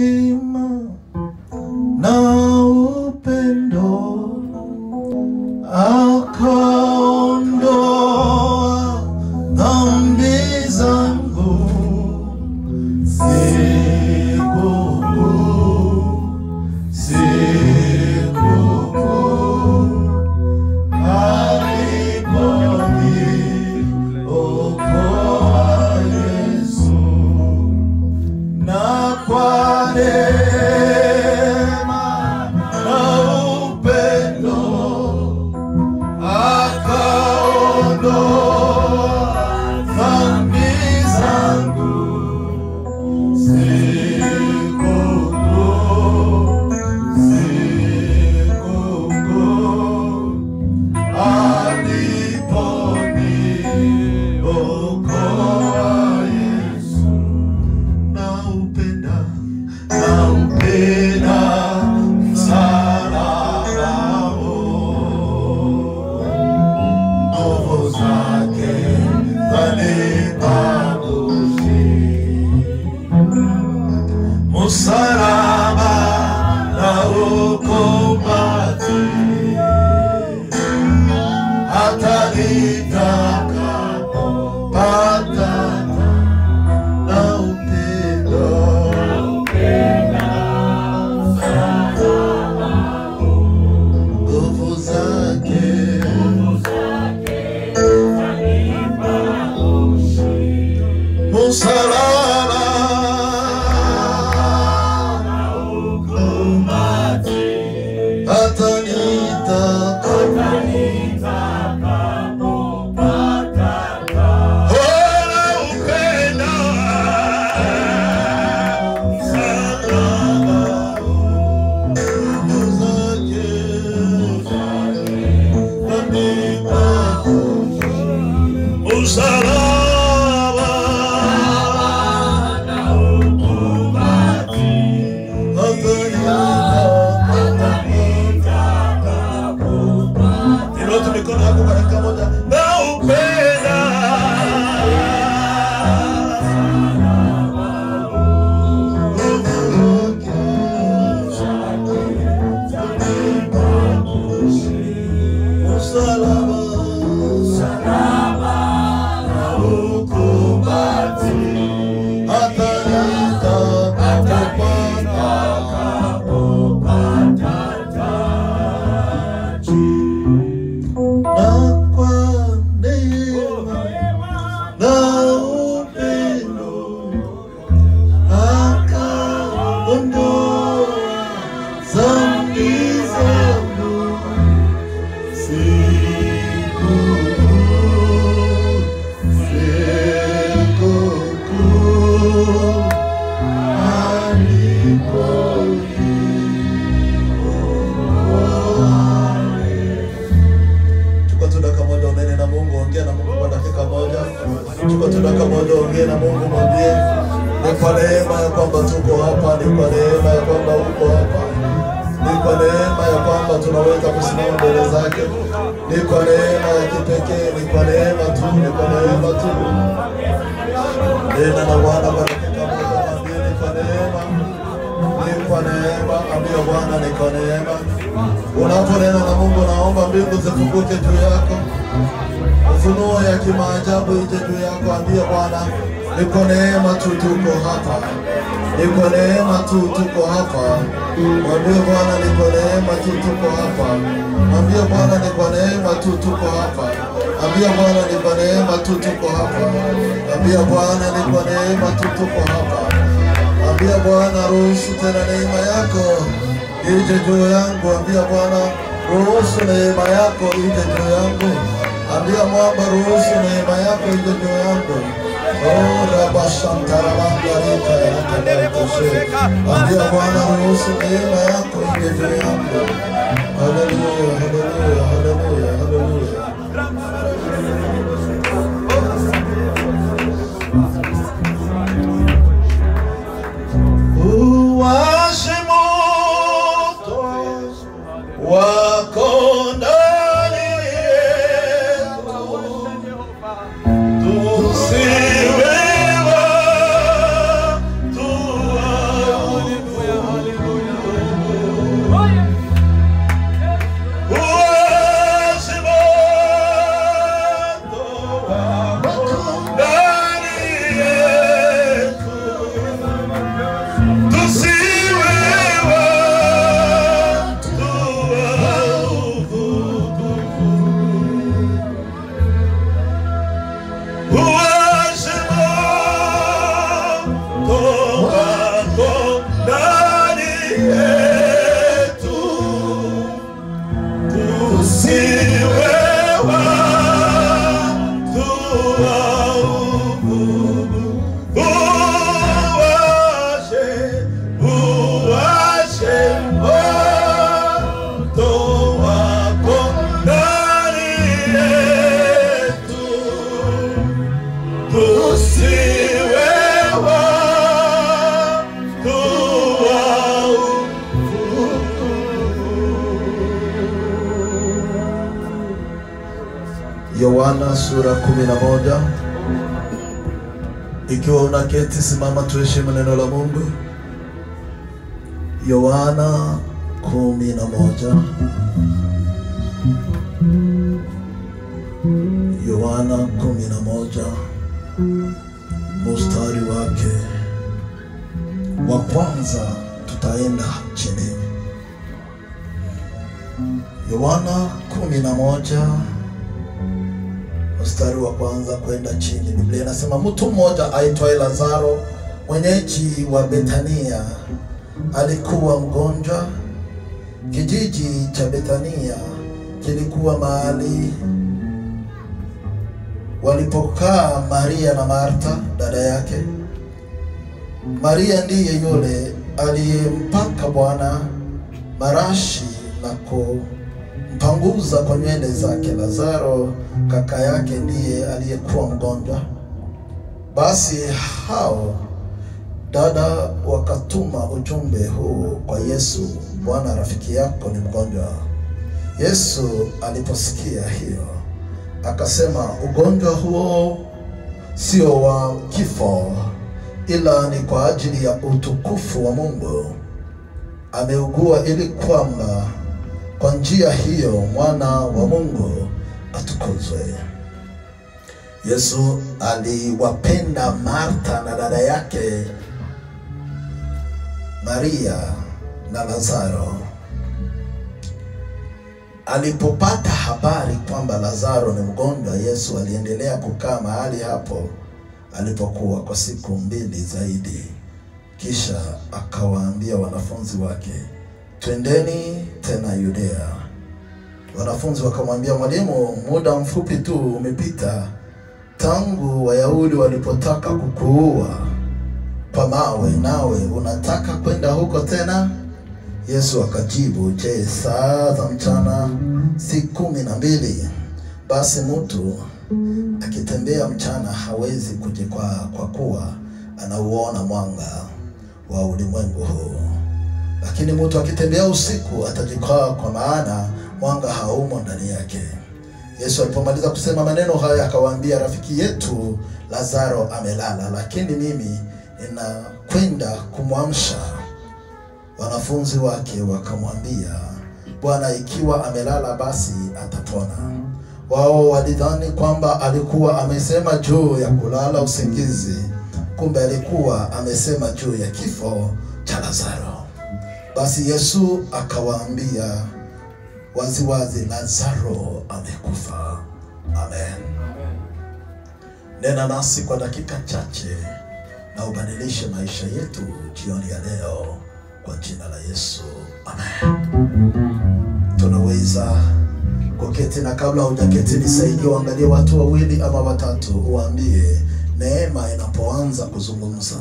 hekima na upendo akaondoa dhambi zangu sikukuu sikukuu aliponiokoa Yesu na kwa neema na upendo akaondoa dhambi zangu sikukuu sikukuu aliponiokoa Yesu naupenda naupenda msalaba huo. nguvu zake zanipa ushindi. msalaba na ukombozi hata nitakapopata na upendo nguvu zake msalaba hata Inua tu mikono yako kwa dakika moja. Naupenda. Msalaba. na ukumbati. Hata na kwa neema na upendo akaondoa dhambi zangu sikukuu sikukuu Chukua tu dakika moja unene na Mungu, ongea na Mungu kwa dakika moja. Chukua tu dakika moja ongea na Mungu, mwambie ni kwa neema ya kwamba tuko hapa, ni kwa neema ya kwamba uko hapa, ni kwa neema ya kwamba tunaweza kusimama mbele zake, ni kwa neema ya kipekee, ni kwa neema tu, ni kwa neema tu. Nena na Bwana kwa dakika moja, mwambie ni kwa neema, ni kwa neema, ambia Bwana ni kwa neema. Unaponena na Mungu, naomba mbingu zifunguke juu yako, ufunuo ya kimaajabu ije juu yako. Ambia Bwana, ni kwa neema tu tuko hapa, ni kwa neema tu tuko hapa. Mwambie Bwana, ni kwa neema tu tuko hapa. Mwambie Bwana, ni kwa neema tu tuko hapa. Ambia Bwana, ni kwa neema tu tuko hapa. Ambia Bwana, ni kwa neema tu tuko hapa. Ambia Bwana, ruhusu tena neema yako ije juu yangu. Ambia Bwana, ruhusu neema yako ije juu yangu. Ambia mwamba, ruhusu neema yako ije juu yangu. Oh, rabashantarabanga rika Ambia Bwana, ruhusu neema yako ije juu yangu. Haleluya, haleluya, haleluya, haleluya. Uwashe moto wako ndani yetu, tusiwe watu wa Yohana sura kumi na moja. Ikiwa unaketi, simama tuheshimu neno la Mungu. Yohana kumi na moja. Yohana kumi na moja mustari wake wa kwanza, tutaenda chini. Yohana kumi na moja mstari wa kwanza kwenda chini. Biblia inasema mtu mmoja aitwaye Lazaro mwenyeji wa Betania alikuwa mgonjwa. Kijiji cha Betania kilikuwa mahali walipokaa Maria na Martha dada yake. Maria ndiye yule aliyempaka Bwana marashi na kumpanguza kwa nywele zake. Lazaro kaka yake ndiye aliyekuwa mgonjwa. Basi hao dada wakatuma ujumbe huu kwa Yesu, Bwana, rafiki yako ni mgonjwa. Yesu aliposikia hiyo akasema, ugonjwa huo sio wa kifo, ila ni kwa ajili ya utukufu wa Mungu. Ameugua ili kwamba kwa njia hiyo mwana wa Mungu atukuzwe. Yesu aliwapenda Martha na dada yake Maria na Lazaro. Alipopata habari kwamba Lazaro ni mgonjwa, Yesu aliendelea kukaa mahali hapo alipokuwa kwa siku mbili zaidi. Kisha akawaambia wanafunzi wake, twendeni tena Yudea. Wanafunzi wakamwambia, Mwalimu, muda mfupi tu umepita tangu Wayahudi walipotaka kukuua kwa mawe, nawe unataka kwenda huko tena? Yesu akajibu, je, saa za mchana si kumi na mbili? Basi mtu akitembea mchana hawezi kujikwaa, kwa kuwa anauona mwanga wa ulimwengu huu. Lakini mtu akitembea usiku atajikwaa, kwa maana mwanga haumo ndani yake. Yesu alipomaliza kusema maneno haya akawaambia, rafiki yetu Lazaro amelala, lakini mimi ninakwenda kumwamsha. Wanafunzi wake wakamwambia, Bwana, ikiwa amelala basi atapona. Wao walidhani kwamba alikuwa amesema juu ya kulala usingizi, kumbe alikuwa amesema juu ya kifo cha Lazaro. Basi Yesu akawaambia waziwazi, Lazaro amekufa. Amen. Nena nasi kwa dakika chache na ubadilishe maisha yetu jioni ya leo kwa jina la Yesu. Amen. Tunaweza kuketi, na kabla hujaketi, nisaidie uangalie watu wawili ama watatu, uambie neema inapoanza kuzungumza.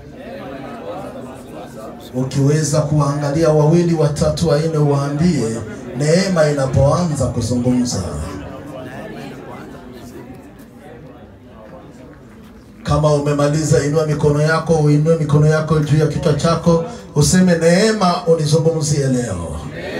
Ukiweza kuwaangalia wawili watatu wanne, uwaambie neema inapoanza kuzungumza. Kama umemaliza, inua mikono yako, uinue mikono yako juu ya kichwa chako, useme neema unizungumzie leo.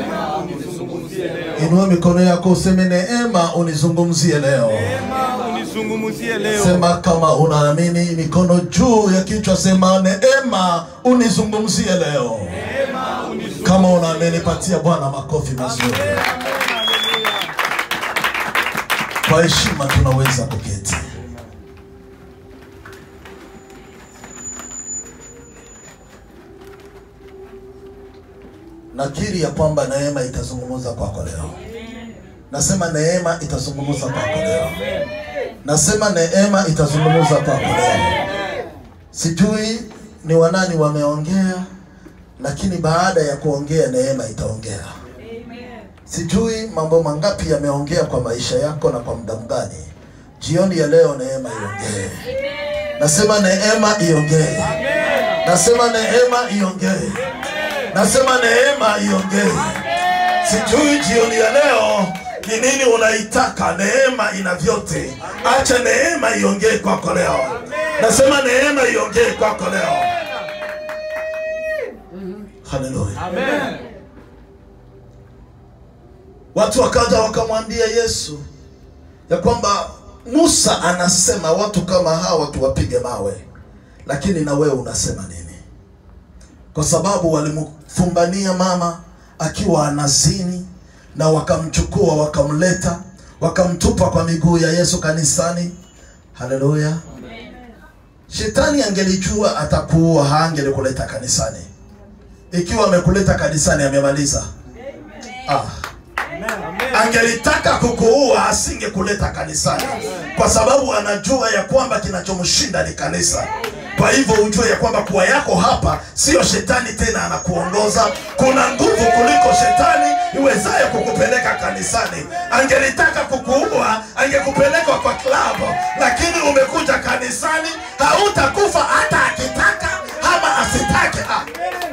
Inua mikono yako, useme neema unizungumzie leo. Neema unizungumzie leo. Sema kama unaamini, mikono juu ya kichwa, sema neema unizungumzie leo. Kama unaamini, patia Bwana makofi mazuri. Kwa heshima tunaweza kuketi. Nakiri ya kwamba neema itazungumza kwako leo. Nasema neema itazungumza kwako leo. Nasema neema itazungumza kwako leo. Sijui ni wanani wameongea, lakini baada ya kuongea neema itaongea. Sijui mambo mangapi yameongea kwa maisha yako na kwa muda mgani. Jioni ya leo neema iongee. Nasema neema iongee. Nasema neema iongee. Nasema neema iongee. Sijui jioni ya leo ni nini unaitaka. Neema ina vyote. Acha neema iongee kwako leo. Nasema neema iongee kwako leo. Haleluya. Watu wakaja wakamwambia Yesu, ya kwamba Musa anasema watu kama hawa tuwapige mawe, lakini na wewe unasema nini? Kwa sababu walimfumbania mama akiwa anazini na wakamchukua wakamleta wakamtupa kwa miguu ya Yesu kanisani. Haleluya! Shetani angelijua atakuua, haangelikuleta kanisani. Ikiwa amekuleta kanisani, amemaliza. Ah. Angelitaka kukuua asingekuleta kanisani, kwa sababu anajua ya kwamba kinachomshinda ni kanisa. Kwa hivyo ujue ya kwamba kuwa yako hapa sio shetani tena anakuongoza. Kuna nguvu kuliko shetani iwezayo kukupeleka kanisani. Angelitaka kukuua angekupeleka kwa klabu, lakini umekuja kanisani, hautakufa hata akitaka ama asitake. Ah.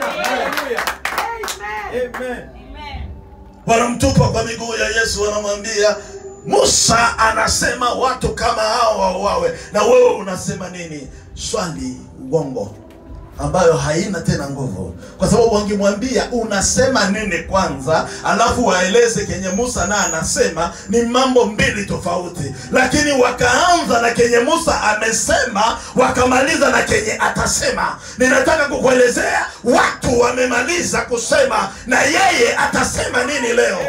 wanamtupa kwa miguu ya Yesu, wanamwambia Musa anasema watu kama hao wauawe, na wewe unasema nini? Swali uongo ambayo haina tena nguvu, kwa sababu wangemwambia unasema nini kwanza, alafu waeleze kenye Musa na anasema ni mambo mbili tofauti, lakini wakaanza na kenye Musa amesema, wakamaliza na kenye atasema. Ninataka kukuelezea watu wamemaliza kusema, na yeye atasema nini leo.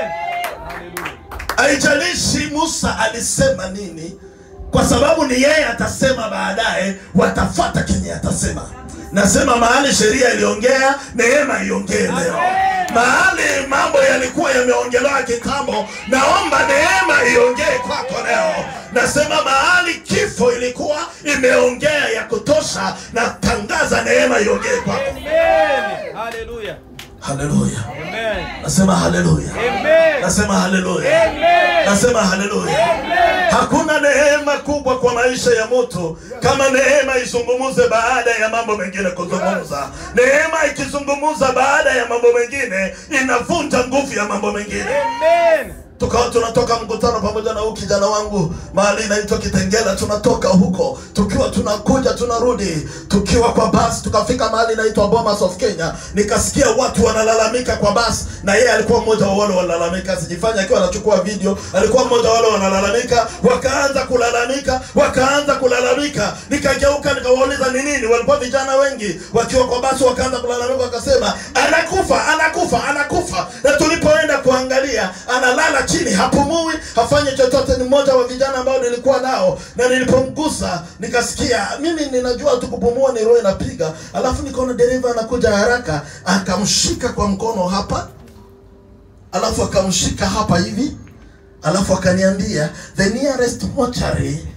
Haijalishi Musa alisema nini, kwa sababu ni yeye atasema baadaye, watafata kenye atasema. Nasema mahali sheria iliongea, neema iongee leo. Mahali mambo yalikuwa yameongelewa kitambo, naomba neema iongee kwako leo. Nasema mahali kifo ilikuwa imeongea ya kutosha, na tangaza neema iongee kwako. Hallelujah. Haleluya! Amen. Nasema haleluya! Amen. Nasema haleluya! Amen. Nasema haleluya! Hakuna neema kubwa kwa maisha ya mtu kama neema izungumuze baada ya mambo mengine kuzungumza. Neema ikizungumza baada ya mambo mengine inavunja nguvu ya mambo mengine. Amen. tukawa tunatoka mkutano pamoja na huyu kijana wangu mahali inaitwa Kitengela. Tunatoka huko tukiwa tunakuja tunarudi, tukiwa kwa basi, tukafika mahali inaitwa Bomas of Kenya. Nikasikia watu wanalalamika kwa basi, na yeye alikuwa mmoja wa wale wanalalamika. Sijifanya akiwa anachukua video, alikuwa mmoja wa wale wanalalamika. Wakaanza kulalamika, wakaanza kulalamika. Nikageuka nikawauliza ni nini. Walikuwa vijana wengi wakiwa kwa basi, wakaanza kulalamika, wakasema anakufa, anakufa, anakufa. Na tulipoenda kuangalia, analala chini, hapumui, hafanyi chochote. Ni mmoja wa vijana ambao nilikuwa nao, na nilipomgusa nikasikia, mimi ninajua tu kupumua ni roho inapiga, alafu nikaona dereva anakuja haraka, akamshika kwa mkono hapa, alafu akamshika hapa hivi, alafu akaniambia the nearest mortuary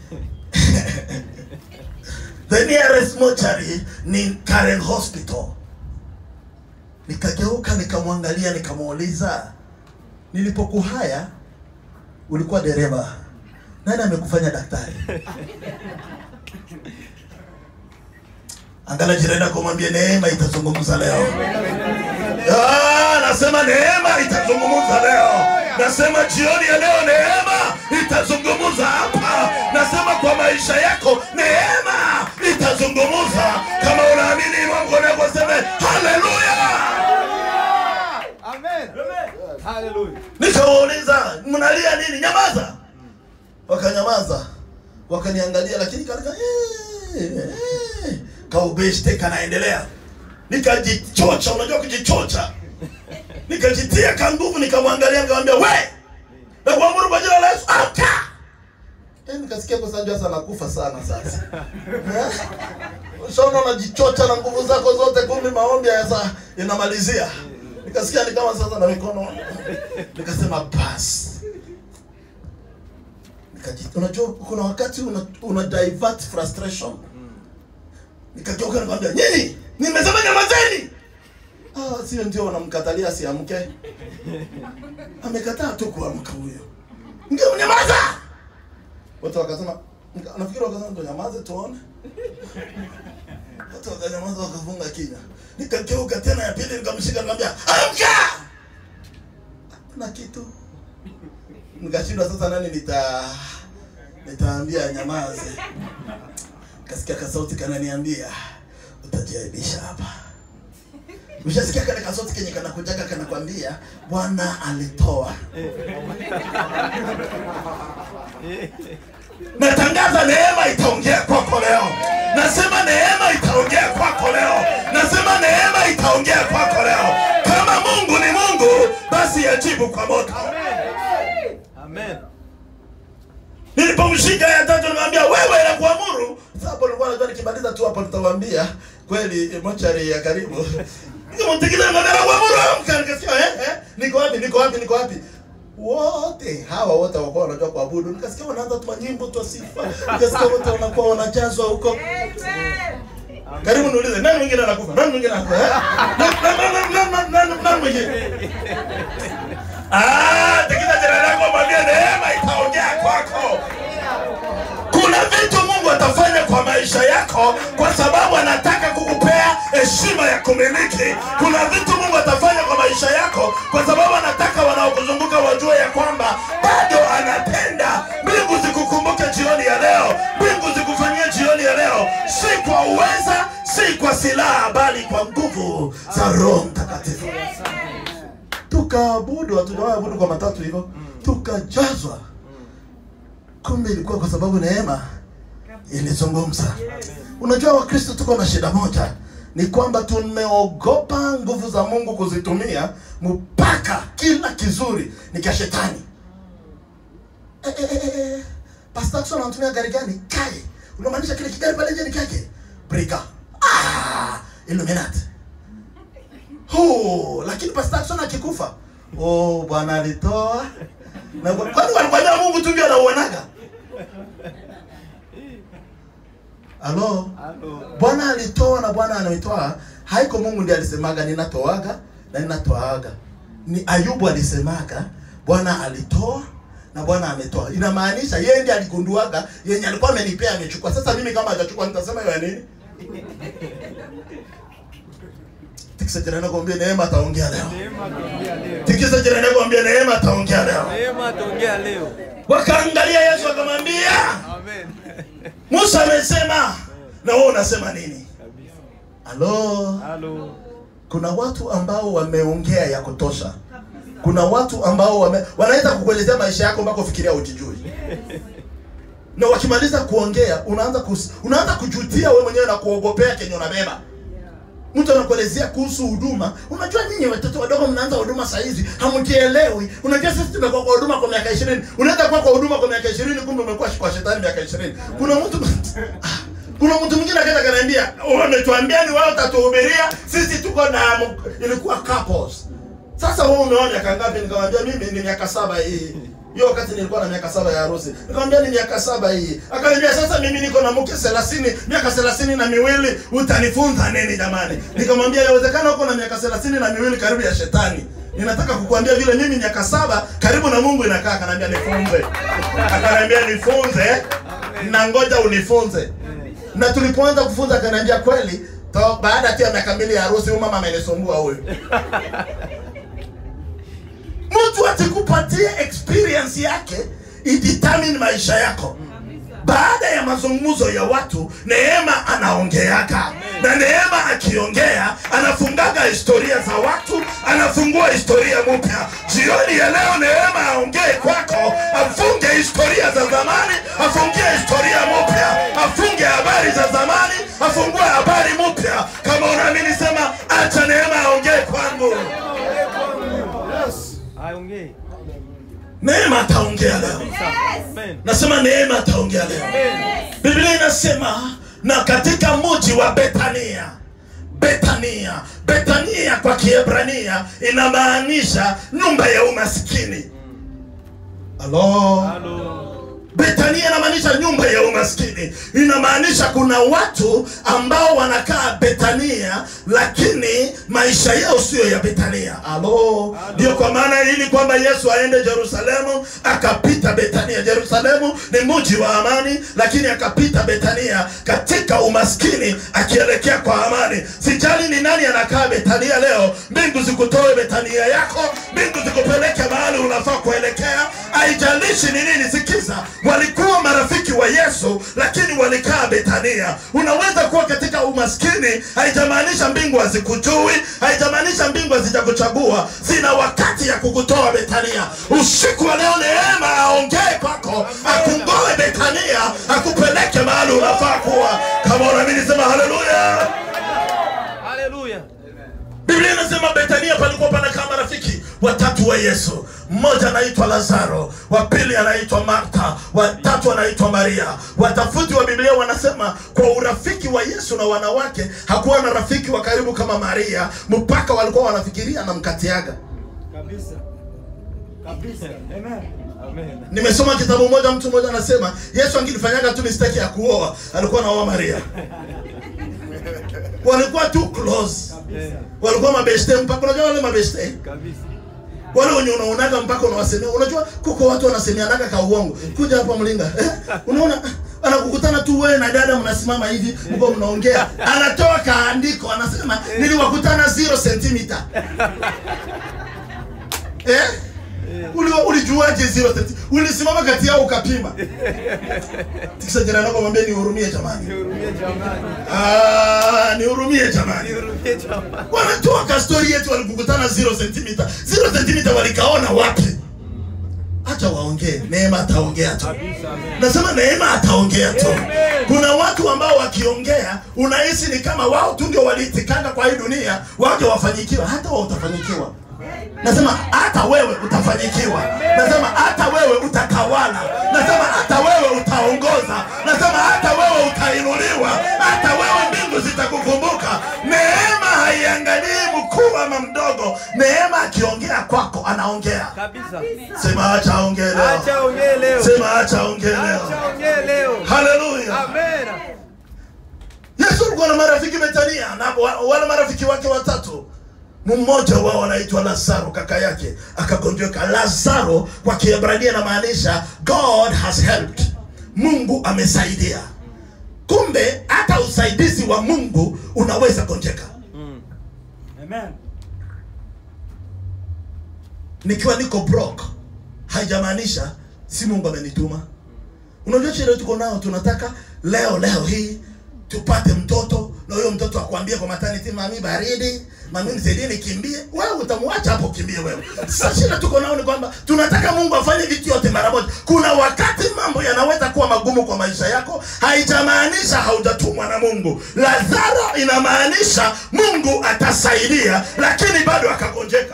the nearest mortuary ni Karen Hospital. Nikageuka nikamwangalia, nikamuuliza, nilipokuhaya ulikuwa dereva, nani amekufanya daktari? Angala jirani yako mwambie neema itazungumza leo. Ah, nasema neema itazungumza leo. Nasema jioni ya leo neema itazungumza hapa. Nasema kwa maisha yako neema itazungumza. Kama unaamini Mungu anavyosema, haleluya. Amen. Hallelujah. Nikawauliza, mnalia nini? Nyamaza. Wakanyamaza, wakaniangalia, lakini kalika eh, eh, kaubeshte kanaendelea. Nikajichocha, unajua kujichocha, nikajitia ka nguvu, nikamwangalia, nikamwambia we, na kuamuru kwa jina la Yesu, amka. Eh, nikasikia kwa sababu sasa nakufa sana sasa. Eh? Ushaona unajichocha na nguvu zako zote, kumbe maombi haya sasa inamalizia. Nikasikia ni kama sasa na mikono nikasema basi Nikaji- unajua kuna wakati una, una divert frustration nikageuka nikamwambia nyinyi nimesema nyamazeni ah sio ndio wanamkatalia asiamke amekataa tu kuamka huyo ndio nyamaza watu wakasema nika- nafikiri wakasema ndo nyamaze tuone watu wakanyamaza wakafunga kinywa nikageuka tena ya pili nikamshika nikamwambia amka na kitu nikashindwa sasa nani nita nitaambia nyamaze kasikia kasauti kananiambia utajiaibisha hapa Ushasikia kale kasoti kenye kanakujaga kanakwambia Bwana alitoa. Natangaza neema itaongea kwako leo. Nasema neema itaongea kwako leo. Nasema neema itaongea kwako leo. Kama Mungu ni Mungu, basi ajibu kwa moto. Amen. Nilipomshika ya tatu nikamwambia wewe na kuamuru. Sasa hapo nilikuwa najua nikimaliza tu hapo nitawaambia kweli mochari ya karibu. Nikamtikisa nikamwambia kuamuru amka nikasikia eh eh niko wapi niko wapi niko wapi? Wote hawa wote walikuwa wanajua kuabudu. Nikasikia wanaanza tu nyimbo tu sifa. Nikasikia wote wanakuwa wanajazwa huko. Karibu niulize nani mwingine anakufa? Nani mwingine anakufa? eh? Nani nani nani nani nani mwingine? Ah, tikisa jirani yako mwambie neema itaongea kwako. Kuna vitu Mungu atafanya kwa maisha yako kwa sababu anataka kukupea heshima ya kumiliki. Kuna vitu Mungu atafanya kwa maisha yako kwa sababu anataka wanaokuzunguka wajue ya kwamba bado anatenda. Mbingu zikukumbuke jioni ya leo, mbingu zikufanyie jioni ya leo, si kwa uweza, si kwa silaha, bali kwa nguvu za Roho Mtakatifu tukaabudu, hatujawaabudu kwa matatu hivyo, tukajazwa. Kumbe ilikuwa kwa sababu neema ilizungumza. Unajua, Wakristo tuko na shida moja, ni kwamba tumeogopa nguvu za Mungu kuzitumia, mpaka kila kizuri ni kia shetani. Eh, eh, eh, eh. Pastor Jackson anatumia gari gani? Kae. Unamaanisha kile kigari pale nje ni kake? Brika. Ah, Illuminati. Oh, lakini Pastor Jackson akikufa, oh, Bwana alitoa. Na kwa- kwani walikwambia Mungu tu ndio anauonaga? Halo? Halo. Bwana alitoa na Bwana anaitoa. Haiko Mungu ndiye alisemaga ninatoaga na ninatoaga. Ni Ayubu alisemaga Bwana alitoa na Bwana ametoa. Inamaanisha yeye ndiye aligunduaga yenye alikuwa amenipea amechukua. Sasa mimi kama hajachukua nitasema hiyo ya nini? Tikisa jirani yako mwambie neema ataongea leo. Neema tuongea leo. Tikisa jirani yako mwambie neema ataongea leo. Neema tuongea leo. Wakaangalia Yesu akamwambia, Amen. Musa amesema na wewe unasema nini? Kabisa. Halo. Halo. kuna watu ambao wameongea ya kutosha kuna watu ambao wame, wanaweza kukuelezea maisha yako mpaka ufikiria ujijui na wakimaliza kuongea unaanza kus, unaanza kujutia wewe mwenyewe na kuogopea kenye unabeba mtu anakuelezea kuhusu huduma unajua nyinyi watoto wadogo mnaanza huduma saa hizi hamjielewi unajua sisi tumekuwa kwa huduma kwa miaka ishirini unaweza kuwa kwa huduma kwa miaka ishirini kumbe umekuwa kwa shetani miaka ishirini kuna mtu Ah, kuna mtu mwingine akaenda kaniambia wametuambia ni wao utatuhubiria sisi tuko na m- ilikuwa couples sasa wewe umeoa miaka ngapi nikamwambia mimi ni miaka saba hii hiyo wakati nilikuwa na miaka saba ya harusi nikamwambia ni miaka saba hii akaniambia sasa mimi niko na mke 30 miaka 30 na miwili utanifunza nini jamani nikamwambia inawezekana uko na miaka 30 na miwili karibu ya shetani ninataka kukuambia vile mimi miaka saba karibu na Mungu inakaa akaniambia nifunze akaniambia nifunze na ngoja unifunze na tulipoanza kufunza akaniambia kweli to, baada tu ya miaka mbili ya harusi huyu mama amenisumbua huyu mtu atikupatie experience yake idetermine maisha yako baada ya mazungumzo ya watu neema anaongeaga na neema akiongea anafungaga historia za watu anafungua historia mpya jioni ya leo neema aongee kwako afunge historia za zamani afungie historia mpya afunge habari za zamani afungue habari mpya kama unaamini sema acha neema aongee kwangu Aongee. neema ataongea leo Amen. nasema neema ataongea leo Amen. Biblia inasema na katika mji wa Betania Betania Betania kwa Kiebrania inamaanisha nyumba ya umaskini. Halo. Halo. Betania inamaanisha nyumba ya umaskini, inamaanisha kuna watu ambao wanakaa Betania, lakini maisha yao sio ya Betania. Alo, ndio kwa maana ili kwamba Yesu aende Yerusalemu akapita Betania. Yerusalemu ni mji wa amani, lakini akapita Betania katika umaskini akielekea kwa amani. Sijali ni nani anakaa Betania leo, mbingu zikutoe Betania yako, mbingu zikupeleke mahali unafaa kuelekea. Haijalishi ni nini, sikiza walikuwa marafiki wa yesu lakini walikaa betania unaweza kuwa katika umaskini haijamaanisha mbingu hazikujui haijamaanisha mbingu hazijakuchagua zina wakati ya kukutoa betania usiku wa leo neema aongee kwako akungoe betania akupeleke mahali unafaa kuwa kama unaamini sema haleluya Hallelujah. biblia inasema betania palikuwa panakaa marafiki watatu wa yesu mmoja anaitwa lazaro wa pili anaitwa martha watatu anaitwa maria watafuti wa biblia wanasema kwa urafiki wa yesu na wanawake hakuwa na rafiki wa karibu kama maria mpaka walikuwa wanafikiria namkatiaga Kabisa. Kabisa. Amen. Amen. nimesoma kitabu moja mtu mmoja anasema yesu angilifanyaga tu mistake ya kuoa alikuwa naoa maria walikuwa too close Eh, walikuwa mabeshte mpaka unajua wale mabeshte Kabisa. wale wenye unaonaga mpaka unawasemea unajua kuko watu wanasemeanaga ka uongo kuja hapa mlinga eh, unaona anakukutana tu wewe na dada mnasimama hivi mko mnaongea anatoa kaandiko anasema niliwakutana 0 centimeter eh Uli, ulijuaje 0 centimeter ulisimama kati yao ukapima tikisa jirani yako mwambie nihurumie jamani Nihurumie jamani. ah nihurumie jamani Nihurumie jamani. wanatoa kastori yetu walikukutana 0 centimeter 0 centimeter walikaona wapi acha waongee neema ataongea tu Kabisa. Amen. nasema neema ataongea tu Amen. kuna watu ambao wakiongea unahisi ni kama wao tu ndio waliitikanga kwa hii dunia waje wafanyikiwa hata wao utafanyikiwa nasema hata wewe utafanyikiwa nasema hata wewe utatawala nasema hata wewe utaongoza nasema hata wewe utainuliwa hata wewe mbingu zitakukumbuka neema haiangalii mkuu ama mdogo neema akiongea kwako anaongea Kabisa. sema acha aongee leo Acha ongee leo. sema acha aongee leo Acha ongee leo. haleluya Amen. yesu alikuwa na marafiki betania na wa- wale marafiki wake watatu mmoja wao anaitwa lazaro kaka yake akagonjeka lazaro kwa kiebrania inamaanisha god has helped mungu amesaidia kumbe hata usaidizi wa mungu unaweza gonjeka Mm. Amen. nikiwa niko broke haijamaanisha si mungu amenituma unajua shida tuko nao tunataka leo leo hii tupate mtoto na huyo mtoto akwambie kwa maternity mami baridi mami nisaidie nikimbie wewe utamwacha hapo ukimbie wewe sasa shida tuko nao ni kwamba tunataka mungu afanye vitu yote mara moja kuna wakati mambo yanaweza kuwa magumu kwa maisha yako haijamaanisha haujatumwa na mungu lazaro inamaanisha mungu atasaidia lakini bado akagonjeka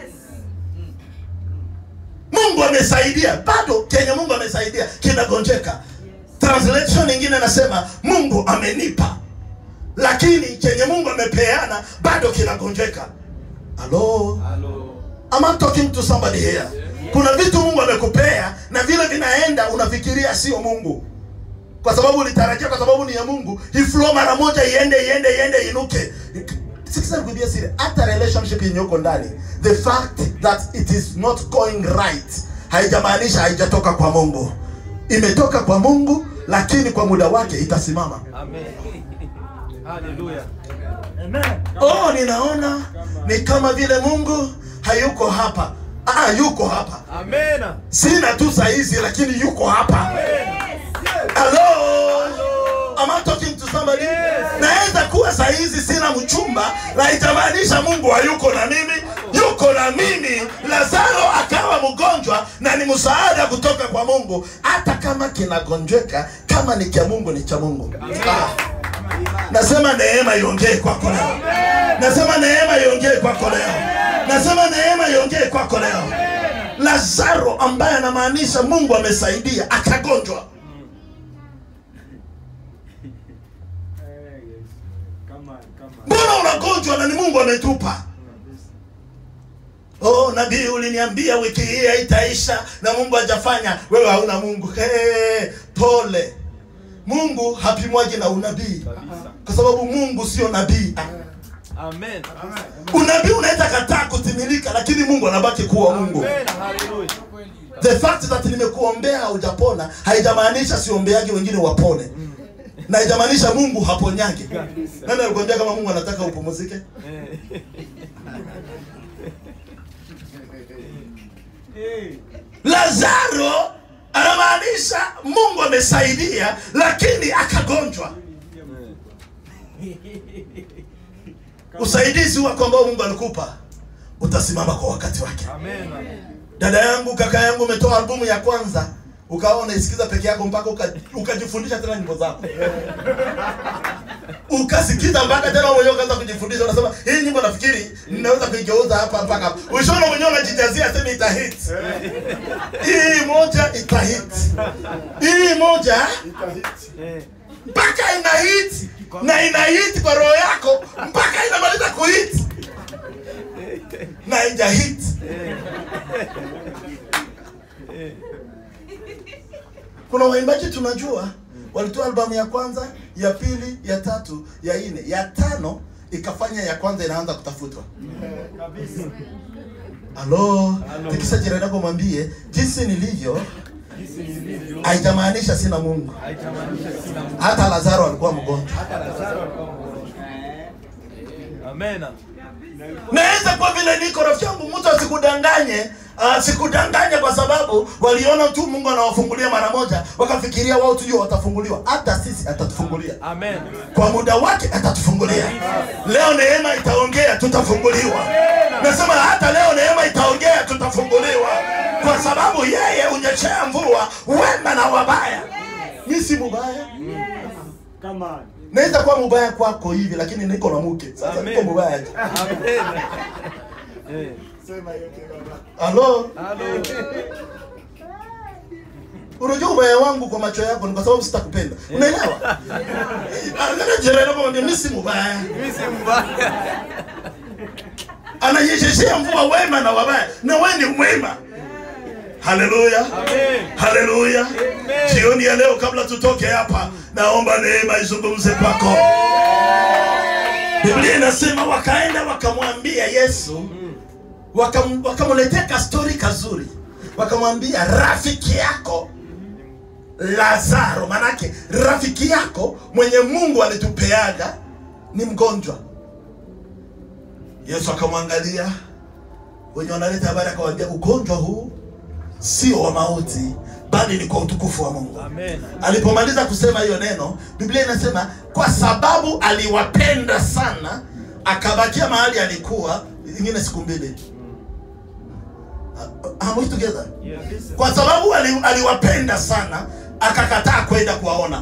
mungu amesaidia bado kenye mungu amesaidia kinagonjeka translation nyingine nasema mungu amenipa lakini chenye mungu amepeana bado kinagonjeka halo Hello. Am I talking to somebody here kuna vitu mungu amekupea na vile vinaenda unafikiria sio mungu kwa sababu ulitarajia kwa sababu ni ya mungu iflow mara moja iende iende iende inuke sikiza nikuambia siri hata relationship yenye uko ndani the fact that it is not going right haijamaanisha haijatoka kwa mungu imetoka kwa mungu lakini kwa muda wake itasimama Amen. Hallelujah. Amen. oh ninaona ni kama vile mungu hayuko hapa ah, yuko hapa Amen. sina tu saizi lakini yuko hapa Hello? Am I talking to somebody? Naweza kuwa saizi sina mchumba, na itamaanisha Mungu hayuko na mimi, yuko na mimi. Lazaro akawa mgonjwa na ni msaada kutoka kwa Mungu, hata kama kinagonjeka, kama ni cha Mungu ni cha Mungu. Ah. Nasema neema iongee kwako leo. Nasema neema iongee kwako leo. Nasema neema iongee kwako leo. Lazaro ambaye anamaanisha Mungu amesaidia akagonjwa. Eh, yes. Come on, come on. mbona unagonjwa na ni mungu ametupa oh nabii uliniambia wiki hii haitaisha na mungu hajafanya wewe hauna mungu hey, pole mungu hapimwaji na unabii Kabisa. kwa sababu mungu sio nabii Amen. unabii unaweza kataa kutimilika lakini mungu anabaki kuwa mungu Amen. Hallelujah. the fact that nimekuombea haujapona haijamaanisha siombeagi wengine wapone na haijamaanisha mungu haponyagi nani alikwambia kama mungu anataka upumuzike Eh. Hey. lazaro anamaanisha amesaidia lakini akagonjwa usaidizi wako ambao mungu alikupa utasimama kwa wakati wake Amen. dada yangu kaka yangu umetoa albumu ya kwanza ukawa unaisikiza peke yako mpaka uka- ukajifundisha tena nyimbo zako ukasikiza mpaka tena mwenyewe ukaanza kujifundisha unasema hii nyimbo nafikiri ninaweza kuigeuza hapa mpaka hapa ushaona mwenyewe unajijazia sema itahit hii moja itahit hii moja Eh. mpaka ina hit na ina hit kwa roho yako mpaka inamaliza kuhit na ija hit kuna waimbaji tunajua walitoa albamu ya kwanza ya pili ya tatu ya nne ya tano ikafanya ya kwanza inaanza kutafutwa halo tikisa jirani yako mwambie jinsi nilivyo haijamaanisha sina mungu Haitamaanisha sina Mungu. hata lazaro alikuwa mgonjwa Hata Lazaro alikuwa mgonjwa. Amen. naweza kwa vile niko rafiki yangu mtu asikudanganye uh, sikudanganye kwa sababu waliona tu mungu anawafungulia mara moja wakafikiria wao tujua watafunguliwa hata sisi atatufungulia Amen. kwa muda wake atatufungulia leo neema itaongea tutafunguliwa nasema hata leo neema itaongea tutafunguliwa kwa sababu yeye unyeshea mvua wema na wabaya mi si mubaya Come on. naweza kuwa mubaya kwako hivi lakini niko na mke sasa Amen. niko mubaya je? Amen. Eh. Sema yote baba. halo Halo. unajua ubaya wangu kwa macho yako ni kwa sababu sitakupenda unaelewa angalia jirani yako mwambie mimi si mubaya Mimi si mbaya. ananyesheshea mvua wema na wabaya na wewe ni mwema haleluya Amen. haleluya Amen. jioni ya leo kabla tutoke hapa naomba neema izungumze kwako biblia inasema wakaenda wakamwambia yesu wakam- wakamletea kastori kazuri wakamwambia rafiki yako lazaro manake rafiki yako mwenye mungu alitupeaga ni mgonjwa yesu akamwangalia wenye wanaleta habari akawambia ugonjwa huu sio wa mauti bali ni kwa utukufu wa mungu Amen. alipomaliza kusema hiyo neno biblia inasema kwa sababu aliwapenda sana akabakia mahali alikuwa ingine siku mbili Are we together? Yes. kwa sababu ali, aliwapenda sana akakataa kwenda kuwaona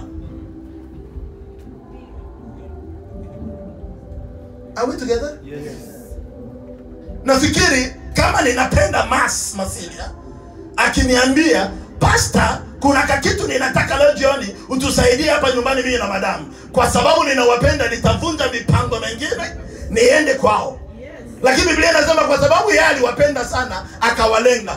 Are we together? Yes. nafikiri kama ninapenda mas masilia akiniambia pasta kuna kakitu ninataka leo jioni utusaidie hapa nyumbani mimi na madamu kwa sababu ninawapenda nitavunja mipango mengine niende kwao lakini biblia inasema kwa sababu yeye aliwapenda sana akawalenga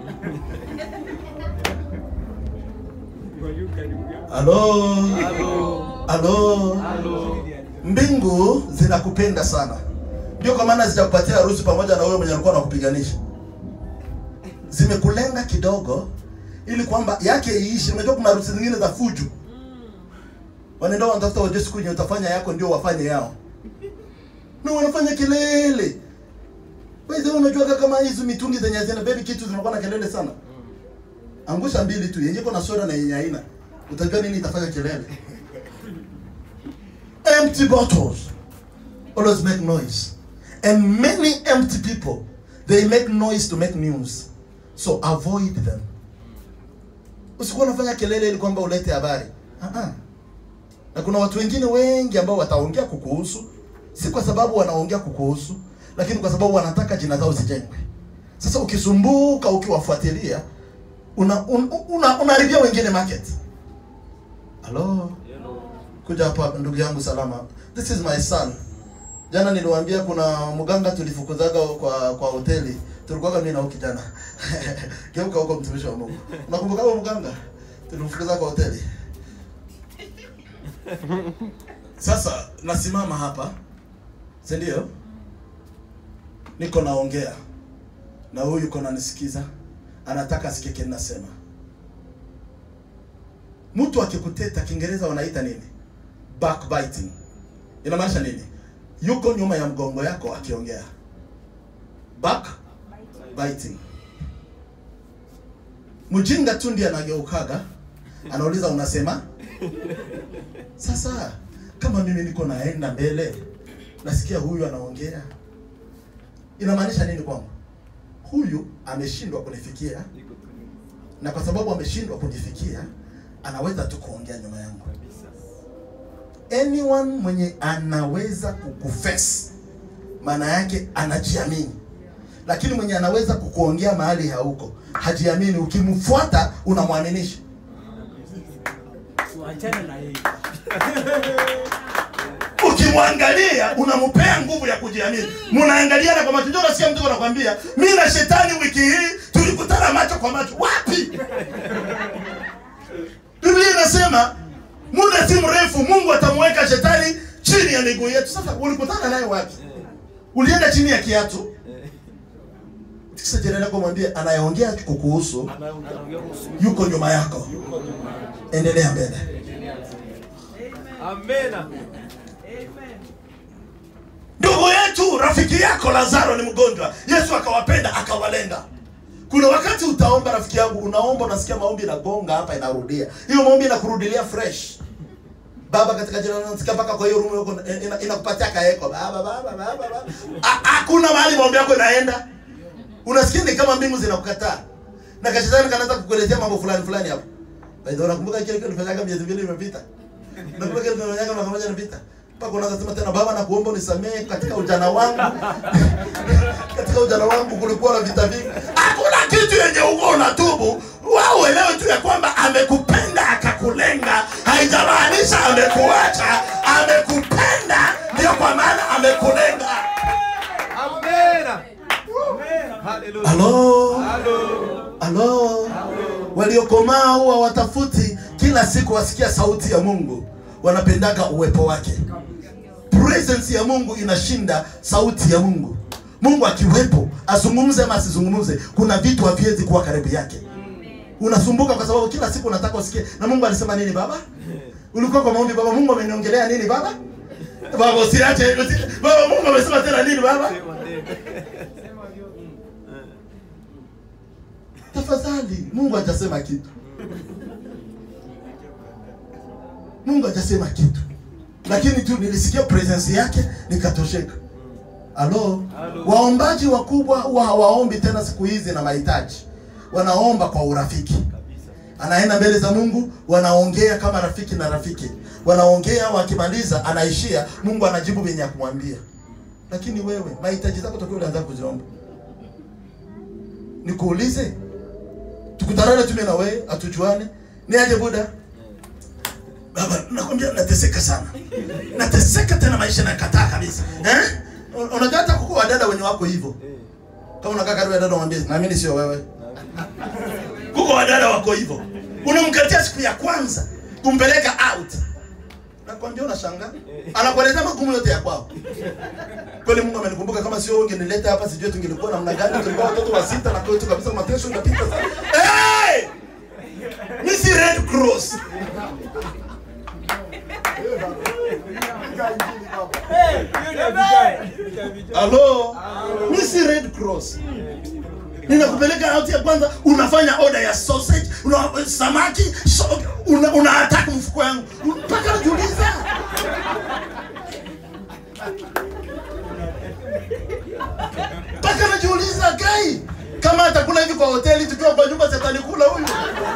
Kwa hiyo karibu yako. halo Halo. halo Halo. mbingu zinakupenda sana ndio kwa maana zitakupatia harusi pamoja na wewe mwenye alikuwa anakupiganisha zimekulenga kidogo ili kwamba yake iishi unajua kuna harusi zingine za fuju wanaenda wanatafuta wajue siku yenye utafanya yako ndio wafanye yao na wanafanya kelele Wewe unajua kama hizo mitungi zenye zina baby kitu zinakuwa na kelele sana angusha mbili tu yenye iko na soda na yenye haina utajua nini itafanya kelele empty bottles always make noise and many empty people they make noise to make news so avoid them usikuwa unafanya kelele ili kwamba ulete habari uh-uh. na kuna watu wengine wengi ambao wataongea kukuhusu si kwa sababu wanaongea kukuhusu lakini kwa sababu wanataka jina zao zijengwe sasa ukisumbuka ukiwafuatilia una, un, una, unaharibia wengine market halo kuja hapa ndugu yangu salama this is my son jana niliwaambia kuna mganga tulifukuzaga kwa kwa hoteli tulikuwaga mimi na huyu kijana geuka huko mtumishi wa mungu unakumbuka huyo mganga tulimfukuza kwa hoteli sasa nasimama hapa si ndio niko naongea na huyu yuko nanisikiza anataka asikie kile nasema mtu akikuteta kiingereza wanaita nini backbiting inamaanisha nini yuko nyuma ya mgongo yako akiongea backbiting mjinga tu ndiye anageukaga anauliza unasema sasa kama mimi niko naenda mbele nasikia huyu anaongea inamaanisha nini kwangu huyu ameshindwa kunifikia na kwa sababu ameshindwa kunifikia anaweza tu kuongea nyuma yangu anyone mwenye anaweza kukufes maana yake anajiamini lakini mwenye anaweza kukuongea mahali hauko hajiamini ukimfuata unamwaminisha Tuachane na yeye. ukimwangalia unampea nguvu ya kujiamini mnaangaliana kwa macho ndio unasikia mtu anakwambia mimi na shetani wiki hii tulikutana macho kwa macho wapi biblia inasema muda si mrefu mungu atamweka shetani chini ya miguu yetu sasa ulikutana naye wapi ulienda chini ya kiatu sasa jirani yako mwambie anayeongea kukuhusu yuko nyuma yako endelea mbele Amena. ndugu yetu rafiki yako lazaro ni mgonjwa yesu akawapenda akawalenga kuna wakati utaomba rafiki yangu unaomba unasikia maombi inagonga hapa inarudia hiyo maombi inakurudilia fresh baba katika jina la nasikia mpaka kwa hiyo room yako ina- ina- inakupatia kaeko baba baba baba baba Ha- hakuna mahali maombi yako inaenda unasikia ni kama mbingu zinakukataa na kashetani kanaanza kukuletea mambo fulani fulani hapo by the way unakumbuka kile kitu tulifanyaga miezi mbili imepita nakumbuka kile tulifanyaga mwaka mmoja imepita mpaka unaanza sema tena baba nakuomba unisamehe katika ujana wangu katika ujana wangu kulikuwa na vita vingi hakuna kitu yenye uko unatubu wao uelewe tu ya kwamba amekupenda akakulenga haijamaanisha amekuacha amekupenda ndio kwa maana amekulenga Amena. Hallelujah. halo Halo. halo waliokomaa huwa watafuti kila siku wasikia sauti ya mungu wanapendaga uwepo wake presence ya mungu inashinda sauti ya mungu mungu akiwepo azungumze ama asizungumze kuna vitu haviwezi kuwa karibu yake unasumbuka kwa sababu kila siku unataka usikie na mungu alisema nini baba ulikuwa kwa maombi baba mungu ameniongelea nini baba baba usiache usi- baba mungu amesema tena nini baba tafadhali mungu hajasema kitu mungu hajasema kitu lakini tu nilisikia presence yake nikatosheka halo Halo. waombaji wakubwa huwa hawaombi tena siku hizi na mahitaji wanaomba kwa urafiki anaenda mbele za mungu wanaongea kama rafiki na rafiki wanaongea wakimaliza anaishia mungu anajibu venye ya kumwambia lakini wewe mahitaji zako tokea ulianza kuziomba nikuulize tukutanane tume na wewe hatujuane ni aje buda baba nakwambia nateseka sana nateseka tena maisha nakataa kabisa eh? Un- unajua hata kuko wadada wenye wako hivyo kama unakaa karibu ya dada mwambie naamini sio wewe kuko wadada wako hivyo unamkatia siku ya kwanza kumpeleka out nakwambia unashangaa anakuelezea magumu yote ya kwao kweli mungu amenikumbuka kama sio wewe ungenileta hapa sijui tungelikuwa namna gani tulikuwa watoto wa sita na kwetu kabisa mateso unapita sana hey! mi si red cross halo mi si red cross ninakupeleka out ya kwanza unafanya order ya sausage una, samaki so, una, una attack mfuko yangu mpaka najiuliza mpaka najiuliza gai kama atakula hivi kwa hoteli tukiwa kwa nyumba satalikula huyu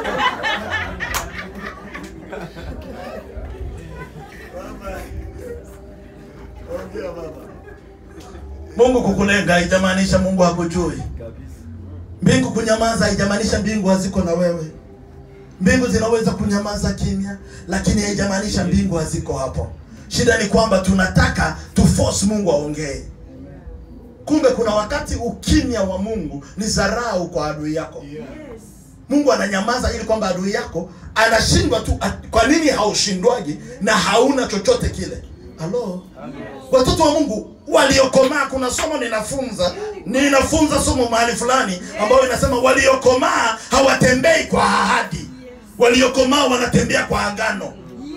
mungu kukulenga haijamaanisha mungu hakujui mbingu kunyamaza haijamaanisha mbingu haziko na wewe mbingu zinaweza kunyamaza kimya lakini haijamaanisha mbingu haziko hapo shida ni kwamba tunataka tuforce mungu aongee kumbe kuna wakati ukimya wa mungu ni dharau kwa adui yako mungu ananyamaza ili kwamba adui yako anashindwa tu at- kwa nini haushindwaji na hauna chochote kile halo watoto wa mungu waliokomaa kuna somo ninafunza ninafunza somo mahali fulani ambayo inasema waliokomaa hawatembei kwa ahadi waliokomaa wanatembea kwa agano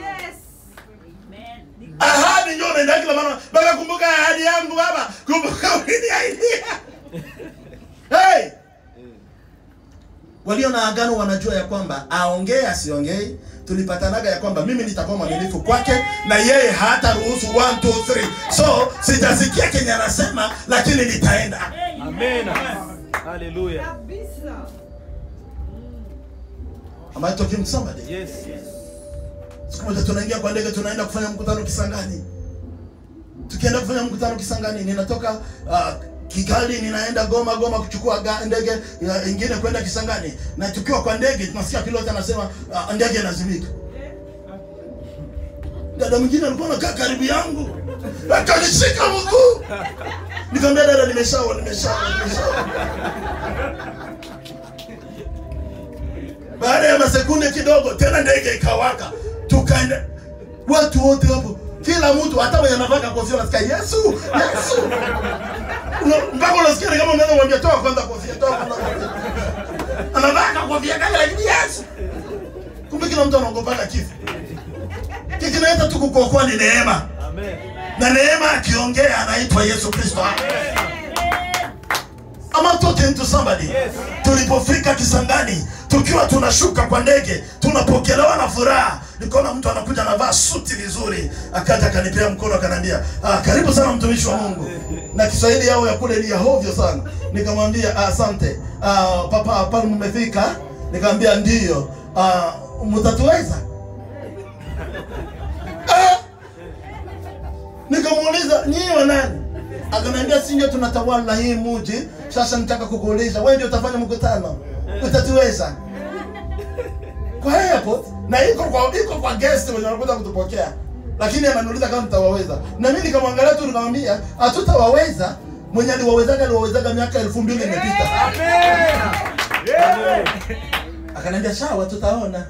ahadi ndio unaenda kila mara baba kumbuka ahadi yangu baba kumbuka uliniahidia hey walio na agano wanajua ya kwamba aongee asiongei tulipatanaga ya kwamba mimi nitakuwa mwaminifu kwake na yeye hata ruhusu 1 2 3 so sijasikia kenye anasema lakini nitaenda Amen. Hallelujah. Kabisa. am I talking to somebody Yes. Yes. siku moja tunaingia kwa ndege tunaenda kufanya mkutano Kisangani. Tukienda kufanya mkutano Kisangani, ninatoka uh, Kigali ninaenda Goma, Goma kuchukua ga- ndege uh, ingine kwenda Kisangani, na tukiwa kwa ndege tunasikia pilot anasema uh, ndege inazimika. Dada mwingine alikuwa anakaa karibu yangu akanishika mguu, nikamwambia dada, nimeshawa nimeshawa nimeshawa. Baada ya masekunde kidogo tena ndege ikawaka, tukaenda watu wote hapo, kila mtu, hata mwenye anavaa kofia unasikia Yesu Yesu, Una- mpaka unasikia ni kama unaweza kumwambia toa kwanza kofia, toa kwanza kofia. Anavaa kofia kale, lakini Yesu, kumbe kila mtu anaogopana kifo. Kikinaweza tu kukuokoa ni neema, Amen. na neema akiongea anaitwa Yesu Kristo. Am I talking to somebody? Yes. Tulipofika Kisangani, tukiwa tunashuka kwa ndege, tunapokelewa na furaha. Nikaona mtu anakuja anavaa suti vizuri, akaja akanipea mkono akaniambia, ah, karibu sana mtumishi wa Mungu. Na Kiswahili yao ya kule ni ya hovyo sana. Nikamwambia ah, asante. Ah, papa hapa mmefika? Nikamwambia ndiyo. Ah, mtatuweza? Ah, Nikamuuliza nyinyi wa nani? Akaniambia si ndio tunatawala hii muji. Sasa nitaka kukuuliza wewe ndio utafanya mkutano. Utatuweza? Kwa airport na iko kwa iko kwa guest wenye wanakuja kutupokea. Lakini ananiuliza kama tutawaweza. Na mimi nikamwangalia tu nikamwambia hatutawaweza. Mwenye aliwawezaga aliwawezaga miaka elfu mbili imepita. Akaniambia sawa tutaona.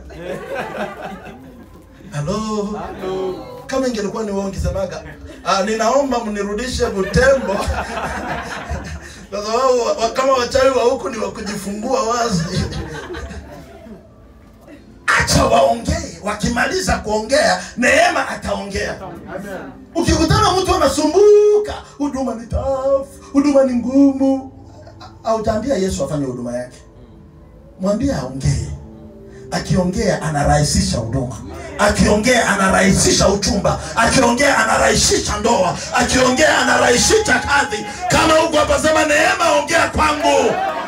Halo. Kama ingelikuwa ni wewe ungesemaga, ah, ninaomba mnirudishe Butembo. Kwa sababu wa- wa- kama wachawi wa huku ni wa kujifungua wazi. Acha waongee, wakimaliza kuongea, neema ataongea. Ukikutana mtu anasumbuka, huduma ni tough, huduma ni ngumu, hautaambia Yesu afanye huduma yake. Mwambie aongee. Akiongea anarahisisha huduma, akiongea anarahisisha uchumba, akiongea anarahisisha ndoa, akiongea anarahisisha kazi. Kama huko hapa sema neema, ongea kwangu.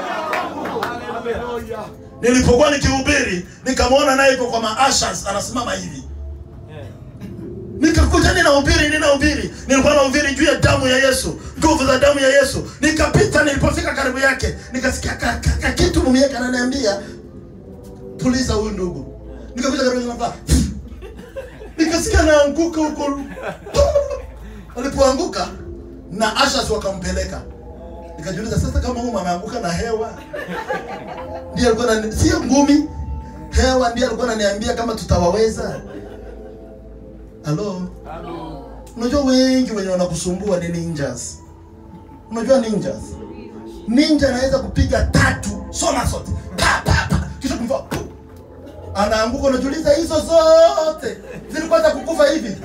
Nilipokuwa nikihubiri nikamwona naye yuko kwa maashas anasimama hivi, nikakuja ninahubiri, ninahubiri, nilikuwa nahubiri juu ya damu ya Yesu, nguvu za damu ya Yesu. Nikapita, nilipofika karibu yake nikasikia ka, ka, ka kitu mume yake ananiambia puliza huyu ndugu. Nikakuja karibu nafaa nikasikia naanguka huko, alipoanguka na ashas wakampeleka. Nikajiuliza sasa, kama huyu ameanguka na hewa ndiye alikuwa anani- sio ngumi, hewa ndiye alikuwa ananiambia kama tutawaweza. Halo, unajua wengi wenye wanakusumbua ni ninjas. Unajua ninjas, ninja anaweza kupiga tatu soma sote pa pa pa, kisha kumfa anaanguka. Unajiuliza hizo zote zilikuwa za kukufa hivi?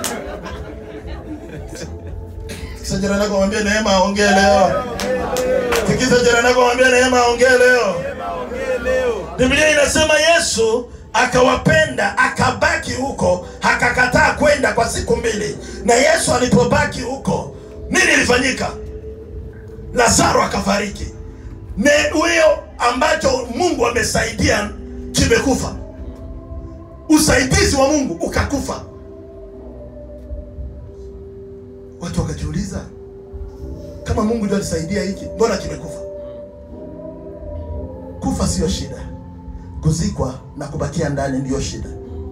Tikisa jirani yako mwambie Neema aongee leo. Tikisa jirani yako mwambie Neema aongee leo. Biblia inasema Yesu akawapenda akabaki huko, akakataa kwenda kwa siku mbili. Na Yesu alipobaki huko, nini ilifanyika? Lazaro akafariki. Ne huyo ambacho Mungu amesaidia kimekufa, usaidizi wa Mungu ukakufa. Watu wakajiuliza, kama Mungu ndio alisaidia hiki, mbona kimekufa? Kufa sio shida, kuzikwa na kubakia ndani ndiyo shida.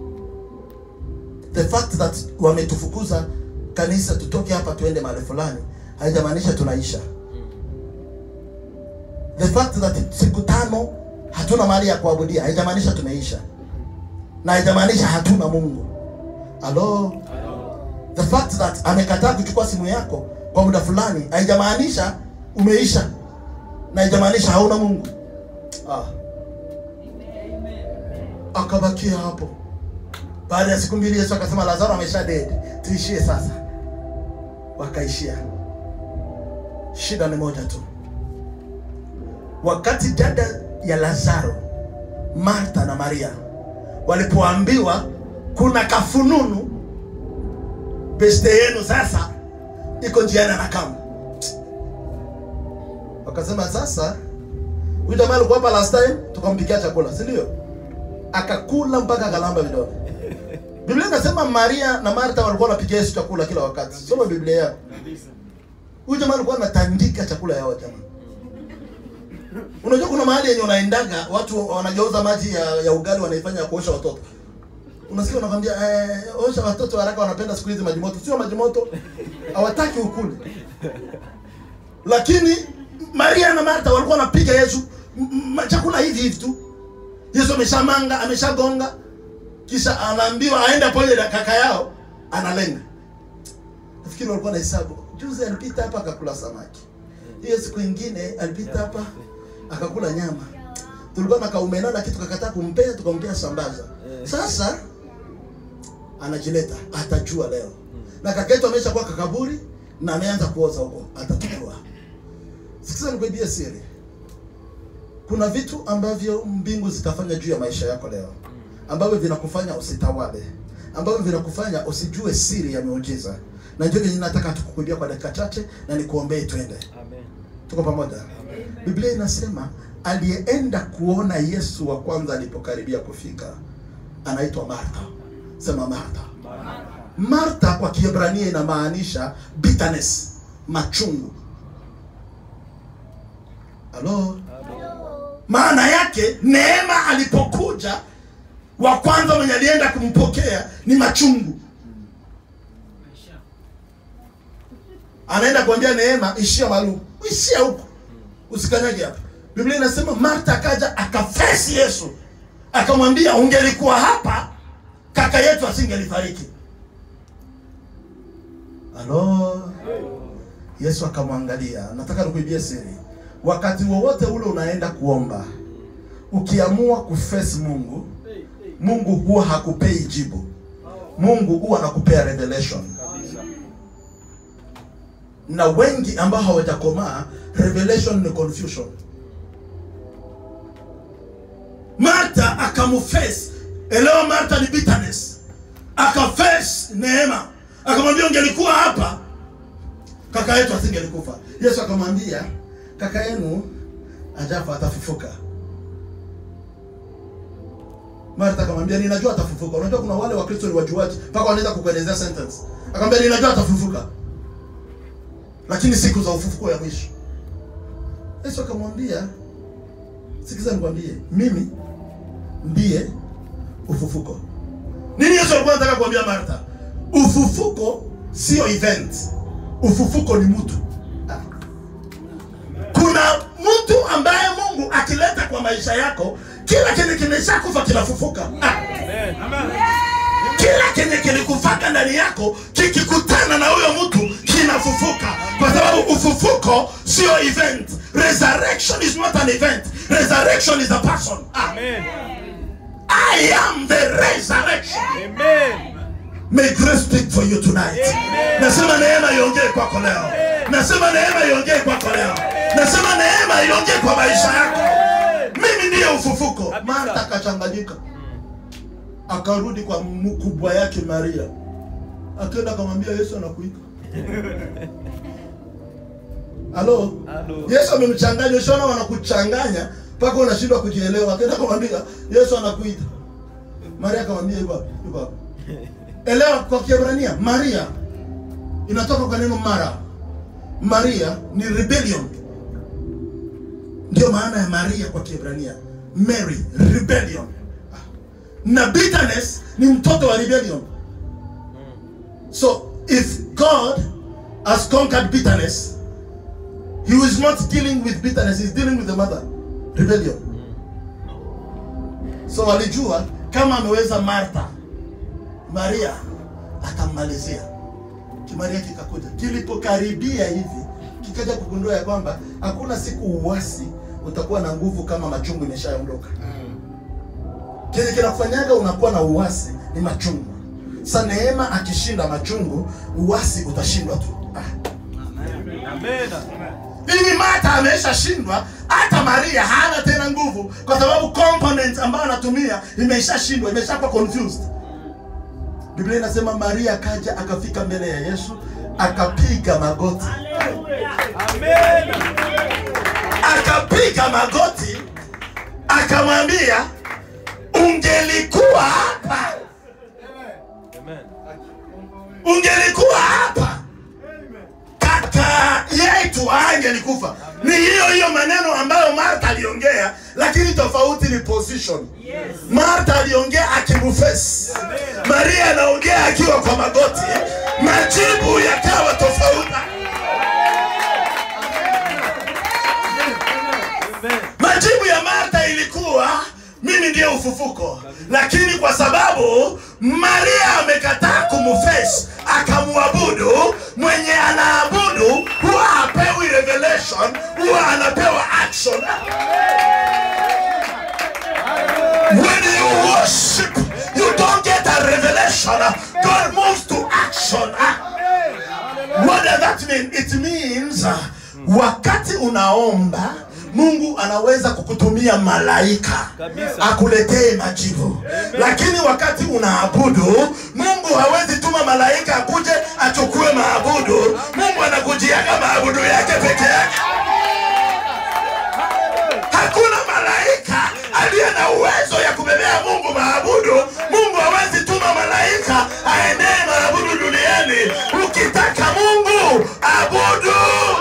The fact that wametufukuza kanisa tutoke hapa tuende mahali fulani haijamaanisha tunaisha. The fact that siku tano hatuna mahali ya kuabudia haijamaanisha tumeisha, na haijamaanisha hatuna Mungu. Halo, the fact that amekataa kuchukua simu yako kwa muda fulani haijamaanisha umeisha, na haijamaanisha hauna Mungu. Ah. Akabakia hapo. Baada ya siku mbili Yesu akasema Lazaro amesha dead, tuishie sasa. Wakaishia. Shida ni moja tu. Wakati dada ya lazaro marta na maria walipoambiwa kuna kafununu beste yenu sasa iko njiani anakama wakasema sasa huyu jamaa alikuwa hapa last time tukampikia chakula si ndio akakula mpaka akalamba vidole biblia inasema maria na marta walikuwa wanapikia yesu chakula kila wakati soma biblia yako huyu jamaa alikuwa anatandika chakula yao jamaa unajua kuna mahali yenye unaendaga watu wanageuza maji ya, ya ugali wanaifanya ya kuosha watoto unasikia wanakwambia eh, osha watoto haraka wanapenda siku hizi maji moto sio maji moto hawataki ukule lakini maria na marta walikuwa wanapiga yesu m- m- chakula hivi hivi tu yesu ameshamanga ameshagonga kisha anaambiwa aende pamoja na kaka yao analenga nafikiri walikuwa na hesabu juzi alipita hapa akakula samaki hiyo siku ingine alipita hapa akakula nyama tulikuwa na kaumena na kitu kakataa kumpea tukampea sambaza sasa anajileta atajua leo na kaka yetu amesha kuwa kakaburi na ameanza kuoza huko atatujua sikiza nikuibia siri kuna vitu ambavyo mbingu zitafanya juu ya maisha yako leo ambavyo vinakufanya usitawale ambavyo vinakufanya usijue siri ya miujiza na ndio kenye nataka tukukuibia kwa dakika chache na nikuombee twende Amen. tuko pamoja biblia inasema aliyeenda kuona yesu wa kwanza alipokaribia kufika anaitwa martha sema martha martha kwa kiebrania inamaanisha bitterness machungu halo maana yake neema alipokuja wa kwanza mwenye alienda kumpokea ni machungu anaenda kuambia neema ishia malu ishia huko usikanyage hapa biblia inasema marta akaja akafesi yesu akamwambia ungelikuwa hapa kaka yetu asingelifariki halo yesu akamwangalia nataka nikuibie siri wakati wowote ule unaenda kuomba ukiamua kufesi mungu mungu huwa hakupei jibu mungu huwa anakupea revelation na wengi ambao hawajakomaa revelation ni confusion marta akamface elewa marta ni bitterness akaface neema akamwambia ungelikuwa hapa kaka yetu asingelikufa yesu akamwambia kaka yenu ajafa atafufuka marta akamwambia ninajua atafufuka unajua kuna wale wakristo ni wajuaji mpaka wanaweza kukuelezea sentence akamwambia ninajua atafufuka lakini siku za ufufuko ya mwisho yesu akamwambia sikiza nikwambie mimi ndiye ufufuko nini yesu alikuwa anataka kuambia martha ufufuko sio event ufufuko ni mtu Ah. kuna mtu ambaye mungu akileta kwa maisha yako kila kenye kimeshakufa kinafufuka ah. kila kenye kilikufaka ndani yako kikikutana na huyo mtu kinafufuka kwa sababu ufufuko sio event resurrection is not an event resurrection is a person ah. Amen. i am the resurrection Amen. May grace speak for you tonight. Amen. Nasema neema iongee kwako leo. Nasema neema iongee kwako leo. Nasema neema iongee kwa maisha yako. Mimi ndiye ufufuko. Kabisa. Martha akachanganyika, akarudi kwa mkubwa yake Maria, akaenda akamwambia Yesu anakuita. Halo, Halo. Yesu amemchanganya. Ushaona wanakuchanganya mpaka unashindwa kujielewa. Akaenda akamwambia Yesu anakuita. Maria akamwambia yuko wapi? Yuko wapi? elewa kwa kiebrania maria inatoka kwa neno mara maria ni rebellion ndio maana ya maria kwa kiebrania mary rebellion na bitterness ni mtoto wa rebellion so if god has conquered bitterness he is not dealing with bitterness he's dealing with the mother rebellion so walijua kama ameweza martha maria atammalizia kimaria kikakuja kilipokaribia hivi kikaja kugundua ya kwamba hakuna siku uwasi utakuwa na nguvu kama machungu imeshaondoka kile kinakufanyaga unakuwa na uwasi ni machungu sa neema akishinda machungu uwasi utashindwa tu ah. Amen. hivi mata ameshashindwa hata maria hana tena nguvu kwa sababu component ambayo anatumia imeshashindwa imeshakuwa confused biblia inasema maria akaja akafika mbele ya yesu akapiga magoti Amen. akapiga magoti akamwambia ungelikuwa hapa Amen. ungelikuwa hapa kaka yetu angelikufa ni hiyo hiyo maneno ambayo martha aliongea lakini tofauti ni position martha aliongea akimufesi maria anaongea akiwa kwa magoti majibu yakawa tofauti Amen. majibu ya martha ilikuwa mimi ndiye ufufuko lakini kwa sababu maria amekataa kumufesi akamwabudu mwenye anaabudu huwa hapewi revelation huwa anapewa action when you worship you don't get a revelation god moves to action what does that mean it means uh, wakati unaomba mungu anaweza kukutumia malaika Kabisa. akuletee majibu lakini wakati unaabudu mungu hawezi tuma malaika akuje achukue maabudu mungu anakujiaga maabudu yake peke yake hakuna malaika aliye na uwezo ya kubebea mungu maabudu mungu hawezi tuma malaika aendee maabudu duniani ukitaka mungu abudu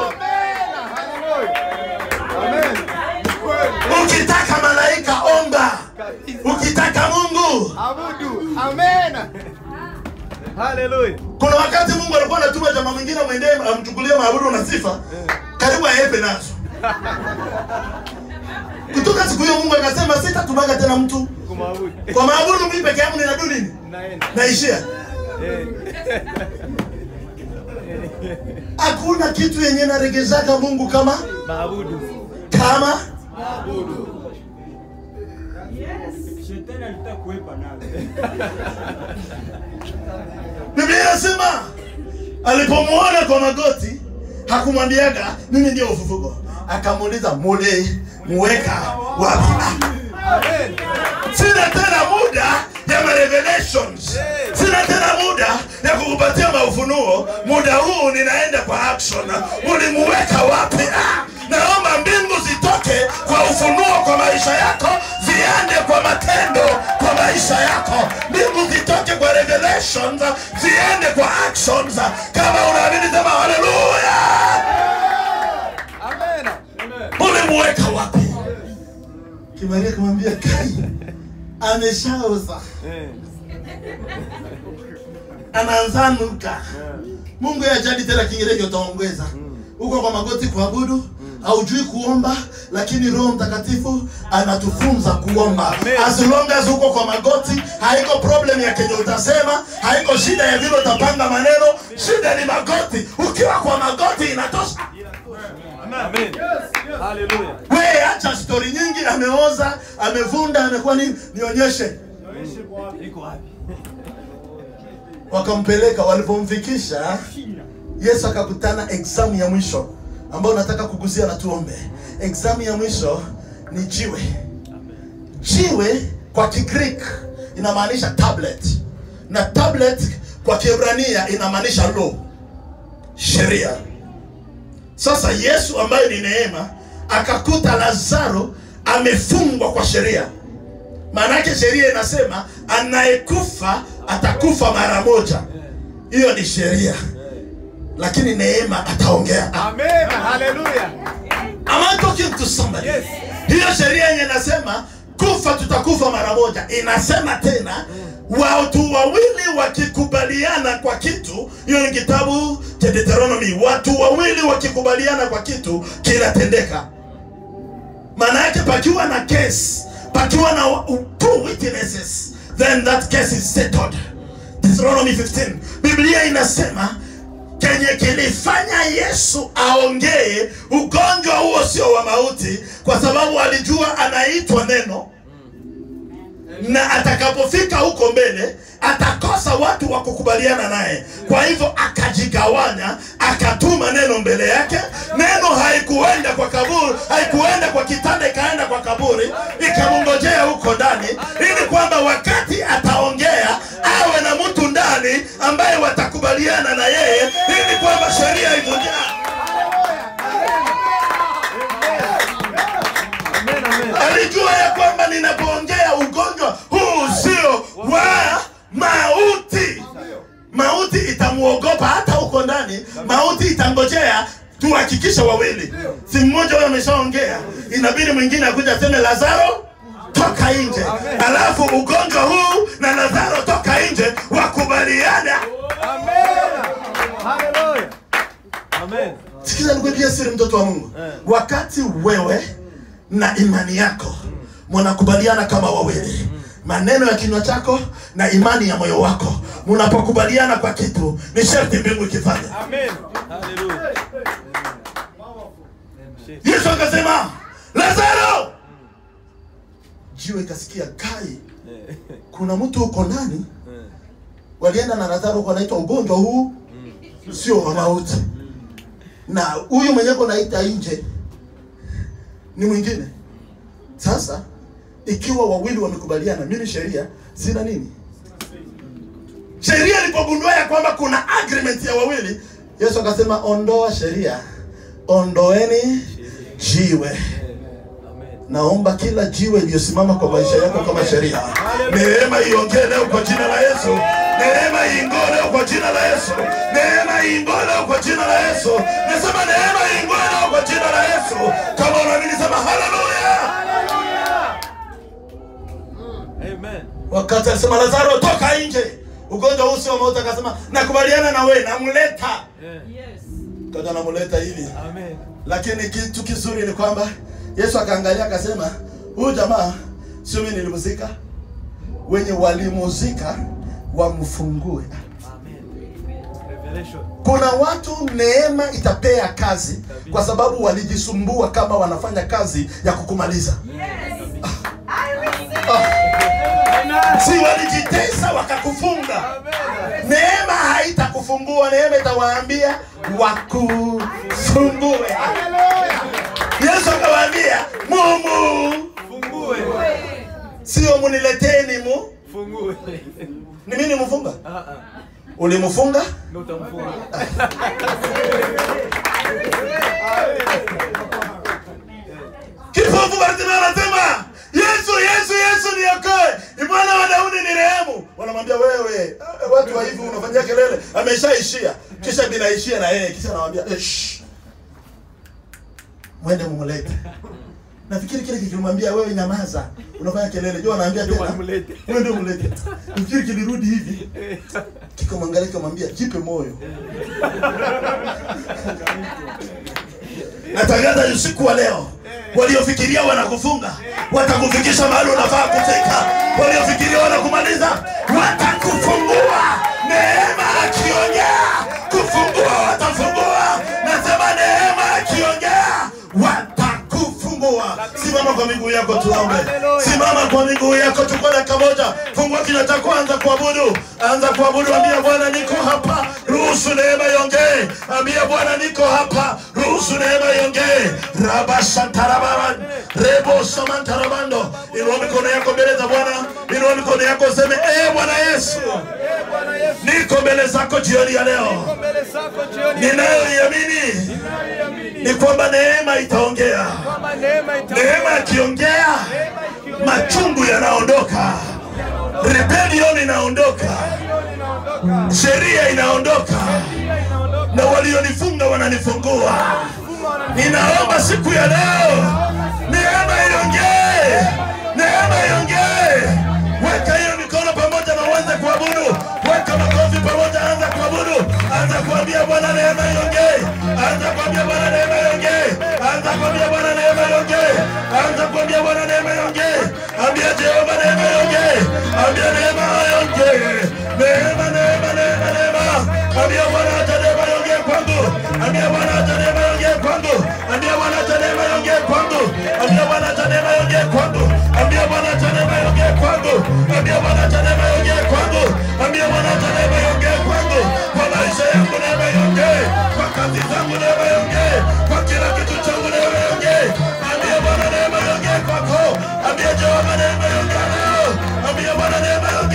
ukitaka malaika omba ukitaka mungu Abudu. Amen. Hallelujah. kuna wakati mungu alikuwa anatuma jamaa mwingine mwendee amchukulie maabudu na sifa karibu aepe nazo kutoka siku hiyo mungu akasema sitatumaga tena mtu Kumwabudu. kwa maabudu mii peke yangu ninadu nini Naenda. naishia Eh. hakuna kitu yenye naregezaka mungu kama Maabudu. kama Shetani alitaka kuepa nawe. biblia inasema alipomwona kwa magoti hakumwambiaga mimi ndio ufufuko akamuuliza mule muweka wapi Ah, Amen. sina tena muda ya marevelations sina tena muda ya kukupatia maufunuo muda huu ninaenda kwa action ulimuweka wapi ah, naomba mbingu zitoke kwa ufunuo kwa maisha yako ziende kwa matendo kwa maisha yako mbingu zitoke kwa revelations ziende kwa actions kama unaamini sema haleluya Amen. ulimuweka wapi kimaria kumwambia kai ameshaoza Eh. anaanzanuka mungu yajadi tena kingereki utaongeza uko kwa magoti kuabudu haujui kuomba lakini roho mtakatifu anatufunza kuomba Amen. as long as uko kwa magoti haiko problem ya kenye utasema haiko shida ya vile utapanga maneno shida ni magoti ukiwa kwa magoti inatosha Amen. Hallelujah. we acha stori nyingi ameoza amevunda amekuwa nini nionyeshe Iko wapi? wakampeleka walipomfikisha yesu akakutana examu ya mwisho ambayo nataka kugusia na tuombe examu ya mwisho ni jiwe jiwe kwa kigreek inamaanisha tablet na tablet kwa kiebrania inamaanisha law sheria sasa yesu ambaye ni neema akakuta lazaro amefungwa kwa sheria maanake sheria inasema anayekufa atakufa mara moja hiyo ni sheria lakini neema ataongea Amen. Hallelujah. Am I talking to somebody? Yes. hiyo sheria yenye inasema kufa tutakufa mara moja inasema tena watu wawili wakikubaliana kwa kitu hiyo ni kitabu cha deuteronomy watu wawili wakikubaliana kwa kitu kinatendeka maana yake pakiwa na case pakiwa na wa- two witnesses then that case is settled deuteronomy 15 biblia inasema kenye kilifanya yesu aongee ugonjwa huo sio wa mauti kwa sababu alijua anaitwa neno na atakapofika huko mbele atakosa watu wa kukubaliana naye kwa hivyo akajigawanya akatuma neno mbele yake neno haikuenda kwa kaburi haikuenda kwa kitanda walijua ya kwamba ninapoongea ugonjwa huu sio wa mauti mauti itamuogopa hata huko ndani mauti itangojea tuhakikishe wawili si mmoja huyo ameshaongea inabidi mwingine akuja aseme lazaro toka nje alafu ugonjwa huu na lazaro toka nje wakubaliana Hallelujah. Amen. sikiza nikuambia siri mtoto wa mungu wakati wewe na imani yako mnakubaliana kama wawili maneno ya kinywa chako na imani ya moyo wako mnapokubaliana kwa kitu ni sharti mbingu ikifanya Amen. Hallelujah. yesu akasema lazaro jiwe ikasikia kai kuna mtu huko ndani walienda na lazaro huko anaitwa ugonjwa huu sio wa mauti na huyu mwenyeko naita nje ni mwingine sasa ikiwa wawili wamekubaliana mimi sheria sina nini sheria ilipogundua ya kwamba kuna agreement ya wawili yesu akasema ondoa sheria ondoeni jiwe naomba kila jiwe iliyosimama kwa maisha yako kama sheria neema iongee leo kwa jina la yesu neema iingoo leo kwa jina la yesu neema iingoo leo kwa jina la yesu nasema neema iingoo leo kwa jina la yesu kama unaamini sema haleluya Amen. wakati alisema lazaro toka nje ugonjwa huu sio mauti akasema nakubaliana na wewe namleta Yeah. kada namleta hivi Amen. lakini kitu kizuri ni kwamba yesu akaangalia akasema huyu jamaa sio mimi nilimzika wenye walimuzika wamfungue Amen. Revelation. kuna watu neema itapea kazi kwa sababu walijisumbua kama wanafanya kazi ya kukumaliza si walijitesa wakakufunga neema haitakufungua neema itawaambia wakufungue yesu akawaambia mumu Fungue. sio munileteni mu Fungue. ni mimi nimfunga Ah ah. ulimfunga Ndio utamfunga. kipofu Bartimayo anasema Yesu, Yesu, Yesu niokoe, ni mwana wa Daudi ni rehemu. Wanamwambia wewe, eh, watu wa hivi unafanyia kelele, ameshaishia. Kisha binaishia na yeye, kisha anamwambia eh, shh. mwende mumlete. Nafikiri kile kikimwambia wewe nyamaza, unafanya kelele, jua anaambia Ndio tena wamlete. mwende mlete. Nafikiri kilirudi hivi, kikamwangalia kikamwambia jipe moyo. natangaza usiku wa leo waliofikiria wanakufunga watakufikisha mahali unafaa kufika waliofikiria wanakumaliza watakufungua neema akiongea kufungua watafungua nasema neema akiongea watakufungua simama kwa miguu yako tuombe simama kwa miguu yako chukua dakika moja fungua kinywa chako anza kuabudu anza kuabudu ambia bwana niko hapa ruhusu neema iongee ambia bwana niko hapa ruhusu neema iongee rabasantarababan rebo samantarabando inua mikono yako mbele za bwana inua mikono yako useme e bwana yesu niko mbele zako jioni ya leo Mbele zako jioni. ninayoiamini ni kwamba neema itaongea Kwamba neema ita neema akiongea machungu yanaondoka rebellion inaondoka sheria inaondoka na walionifunga wananifungua ninaomba siku ya leo neema iongee neema iongee weka hiyo mikono pamoja na uanze kuabudu weka makofi pamoja anza kuabudu anza kuambia bwana neema iongee anza kuambia bwana neema iongee anza kuambia bwana neema iongee anza kuambia bwana neema iongee ambia jehova neema iongee ambia neema iongee neema neema neema neema ambia bwana acha neema iongee kwangu ambia bwana acha neema iongee kwangu ambia bwana acha neema iongee kwangu ambia bwana acha neema iongee kwangu ambia bwana acha neema iongee kwangu ambia bwana acha neema iongee kwangu ambia bwana acha neema iongee kwangu kwa maisha yangu neema iongee kwa kazi zangu neema iongee kwa kila kitu changu neema iongee ambia bwana neema iongee kwako ambia jehova neema iongee leo ambia bwana neema iongee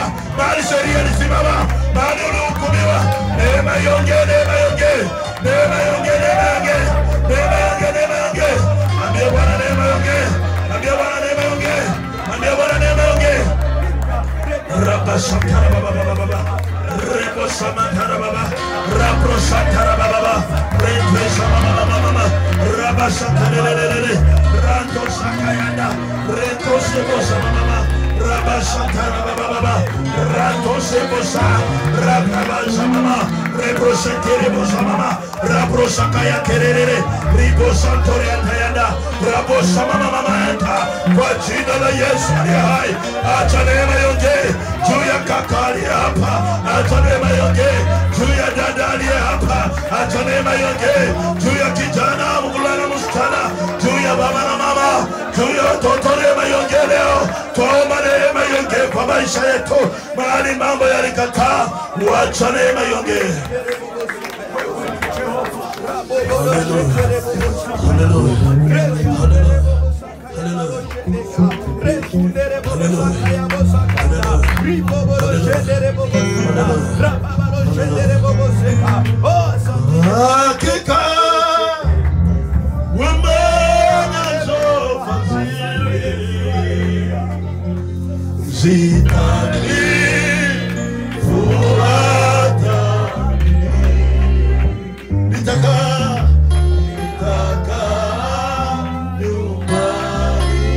mahali sheria ilisimama, mahali ulihukumiwa. Neema iongee, neema iongee, neema iongee, neema iongee, neema iongee, neema iongee. Ambia Bwana neema iongee, ambia Bwana neema iongee, ambia Bwana neema iongee. Rabashakara baba baba baba. Rebo samantara baba. Rapro santara baba baba. Rebo sama mama mama. Rabashakara lelelele. Ranto sakayanda. Reto sebo sama mama. Rabashakara baba baba. Ranto sebo sa. Rabraba sama mama. Rebo sentere bo sama mama. Rabro sakaya kerere. Ribo santore antayanda. Rabo sama mama mama. Kwa jina la Yesu aliye hai. Acha neema iongee juu ya kaka aliye hapa, acha neema iongee juu ya dada aliye hapa, acha neema iongee juu ya kijana, mvulana, msichana, juu ya baba na mama, juu ya watoto. Neema iongee leo, twaomba neema iongee kwa maisha yetu, mahali mambo yalikataa, wacha neema iongee. Hallelujah. Hallelujah. Hallelujah. Hakika umenazo fadhili zitanifuata nitaka nitaka nyumbani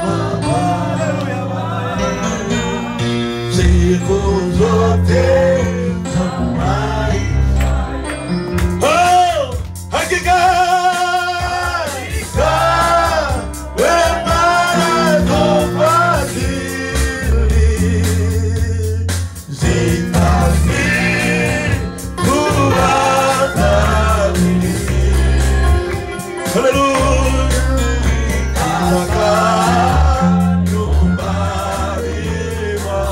siku zote za maisha. Oh, hakika hakika wema nazo fadhili zitanifuata mimi. Hallelujah. Nitakaa nyumbani mwa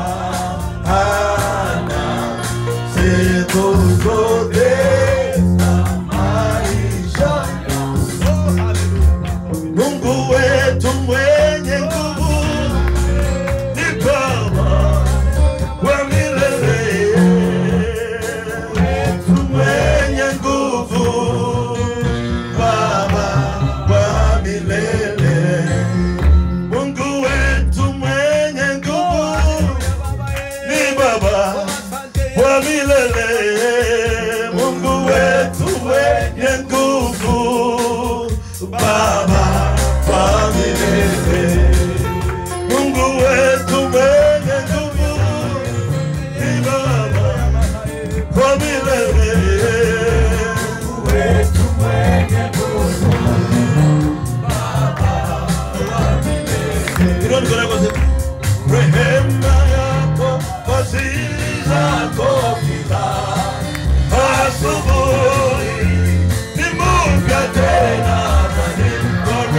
Bwana siku zote za maisha Mungu wetu mwenye nguvu ni Baba wa milele, wetu mwenye nguvu, Baba wa milele. Mungu wetu mwenye nguvu ni Baba wa milele. Mungu wetu mwenye nguvu, Baba wa milele. Mungu wetu mwenye nguvu ni Baba wa milele. Inua mikono yako sema, rehema yako, fadhili zako kila asubuhi ni mpya tena, na ni mkono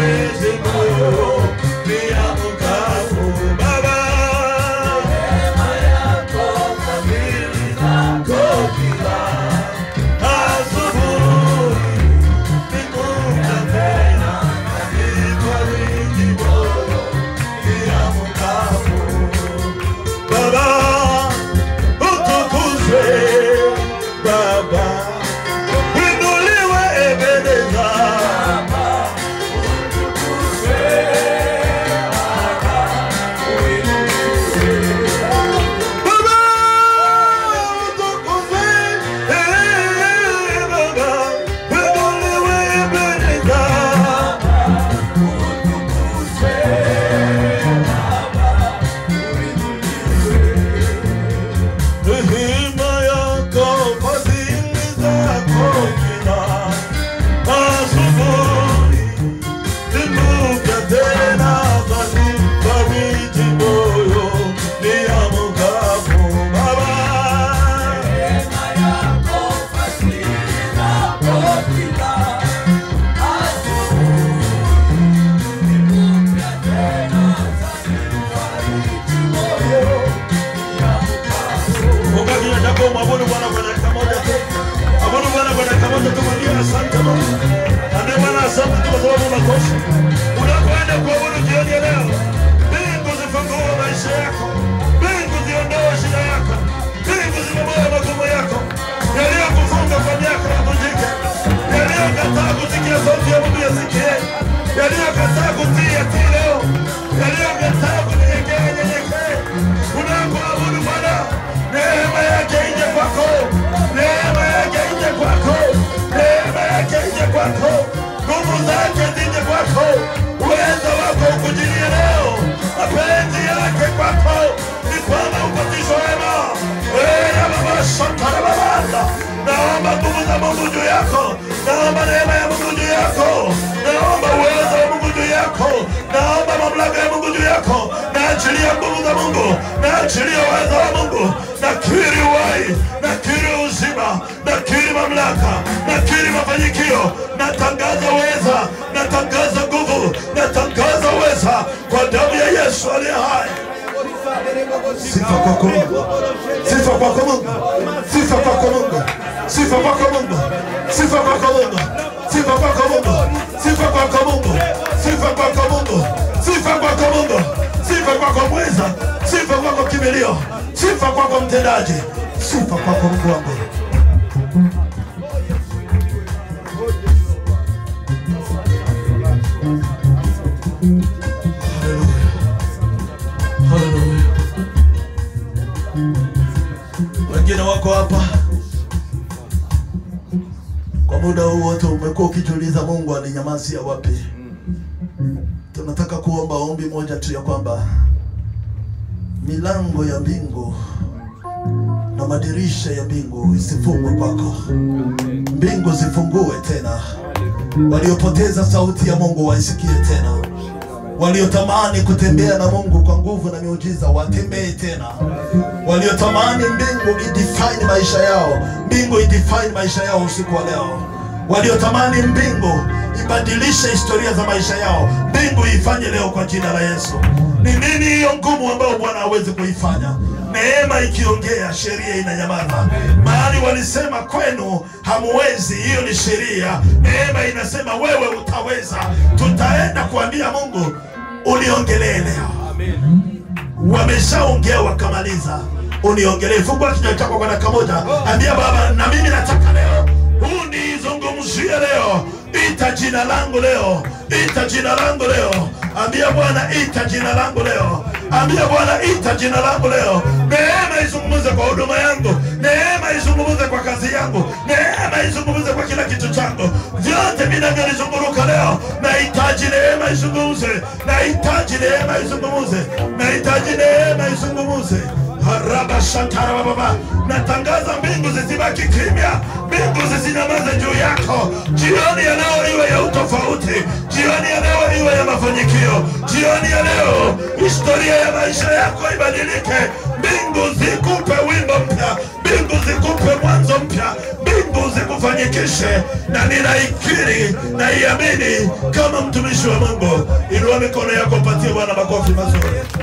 sauti ya Mungu yasikie. Yaliyokataa kutii yatii leo, yaliyokataa kunyenyekea nyenyekee. Unapoabudu Bwana, neema yake ije kwako, neema yake ije kwako, neema yake ije kwako, nguvu zake zije kwako, uwezo wako ukujilie leo, mapenzi yake kwako ni kwamba upatishwe wema. Wewe baba shakara babanda, naomba nguvu za Mungu juu yako, naomba neema ya Mungu juu yako, naomba uwezo wa Mungu juu yako, naomba mamlaka ya Mungu juu yako, naachilia nguvu za Mungu, naachilia uwezo wa Mungu, nakiri uhai, nakiri uzima, nakiri mamlaka, nakiri mafanikio, natangaza uweza, natangaza nguvu, natangaza uweza kwa damu ya Yesu aliye hai. Sifa kwako Mungu, sifa kwako Mungu, sifa kwako Mungu, sifa kwako Mungu, sifa kwako Mungu, sifa kwako Mungu, sifa kwako Mungu, sifa kwako Mungu, sifa kwako Mungu, sifa kwako mweza, sifa kwako kimbilio, sifa kwako mtendaji, sifa kwako Mungu wangu. Haleluya. Haleluya. Wengine wako hapa kwa muda huu wote, umekuwa ukijiuliza Mungu alinyamazia wapi? Tunataka kuomba ombi moja tu ya kwamba milango ya mbingu na madirisha ya mbingu isifungwe kwako, mbingu zifungue tena, waliopoteza sauti ya Mungu waisikie tena waliotamani kutembea na Mungu kwa nguvu na miujiza watembee tena, waliotamani mbingu idefine maisha yao, mbingu idefine maisha yao usiku wa leo, waliotamani mbingu ibadilishe historia za maisha yao, mbingu ifanye leo kwa jina la Yesu. Ni nini hiyo ngumu ambayo Bwana hawezi kuifanya? Neema ikiongea, sheria inanyamaza. Mahali walisema kwenu hamuwezi, hiyo ni sheria. Neema inasema wewe utaweza. Tutaenda kuambia Mungu, uniongelee leo. Wameshaongea wakamaliza, uniongelee. Fungua kinywa chako kwa dakika moja, ambia Baba, na mimi nataka leo unizungumzie leo, ita jina langu leo, ita jina langu leo. Ambia Bwana, ita jina langu leo. Ambia Bwana, ita jina langu leo. Neema izungumze kwa huduma yangu, neema izungumze kwa kazi yangu, neema izungumze kwa kila kitu changu, vyote vinavyonizunguruka leo. Nahitaji neema izungumze, nahitaji neema izungumze, nahitaji neema izungumze. Haraba shatara baba, natangaza mbingu zisibaki kimya, mbingu zisinyamaze juu yako. Jioni ya leo iwe ya utofauti, jioni ya leo iwe ya mafanikio, jioni ya leo historia ya maisha yako ibadilike. Mbingu zikupe wimbo mpya, mbingu zikupe mwanzo mpya, mbingu zikufanyikishe, na ninaikiri na iamini kama mtumishi wa Mungu. Inua mikono yako, patie Bwana makofi mazuri.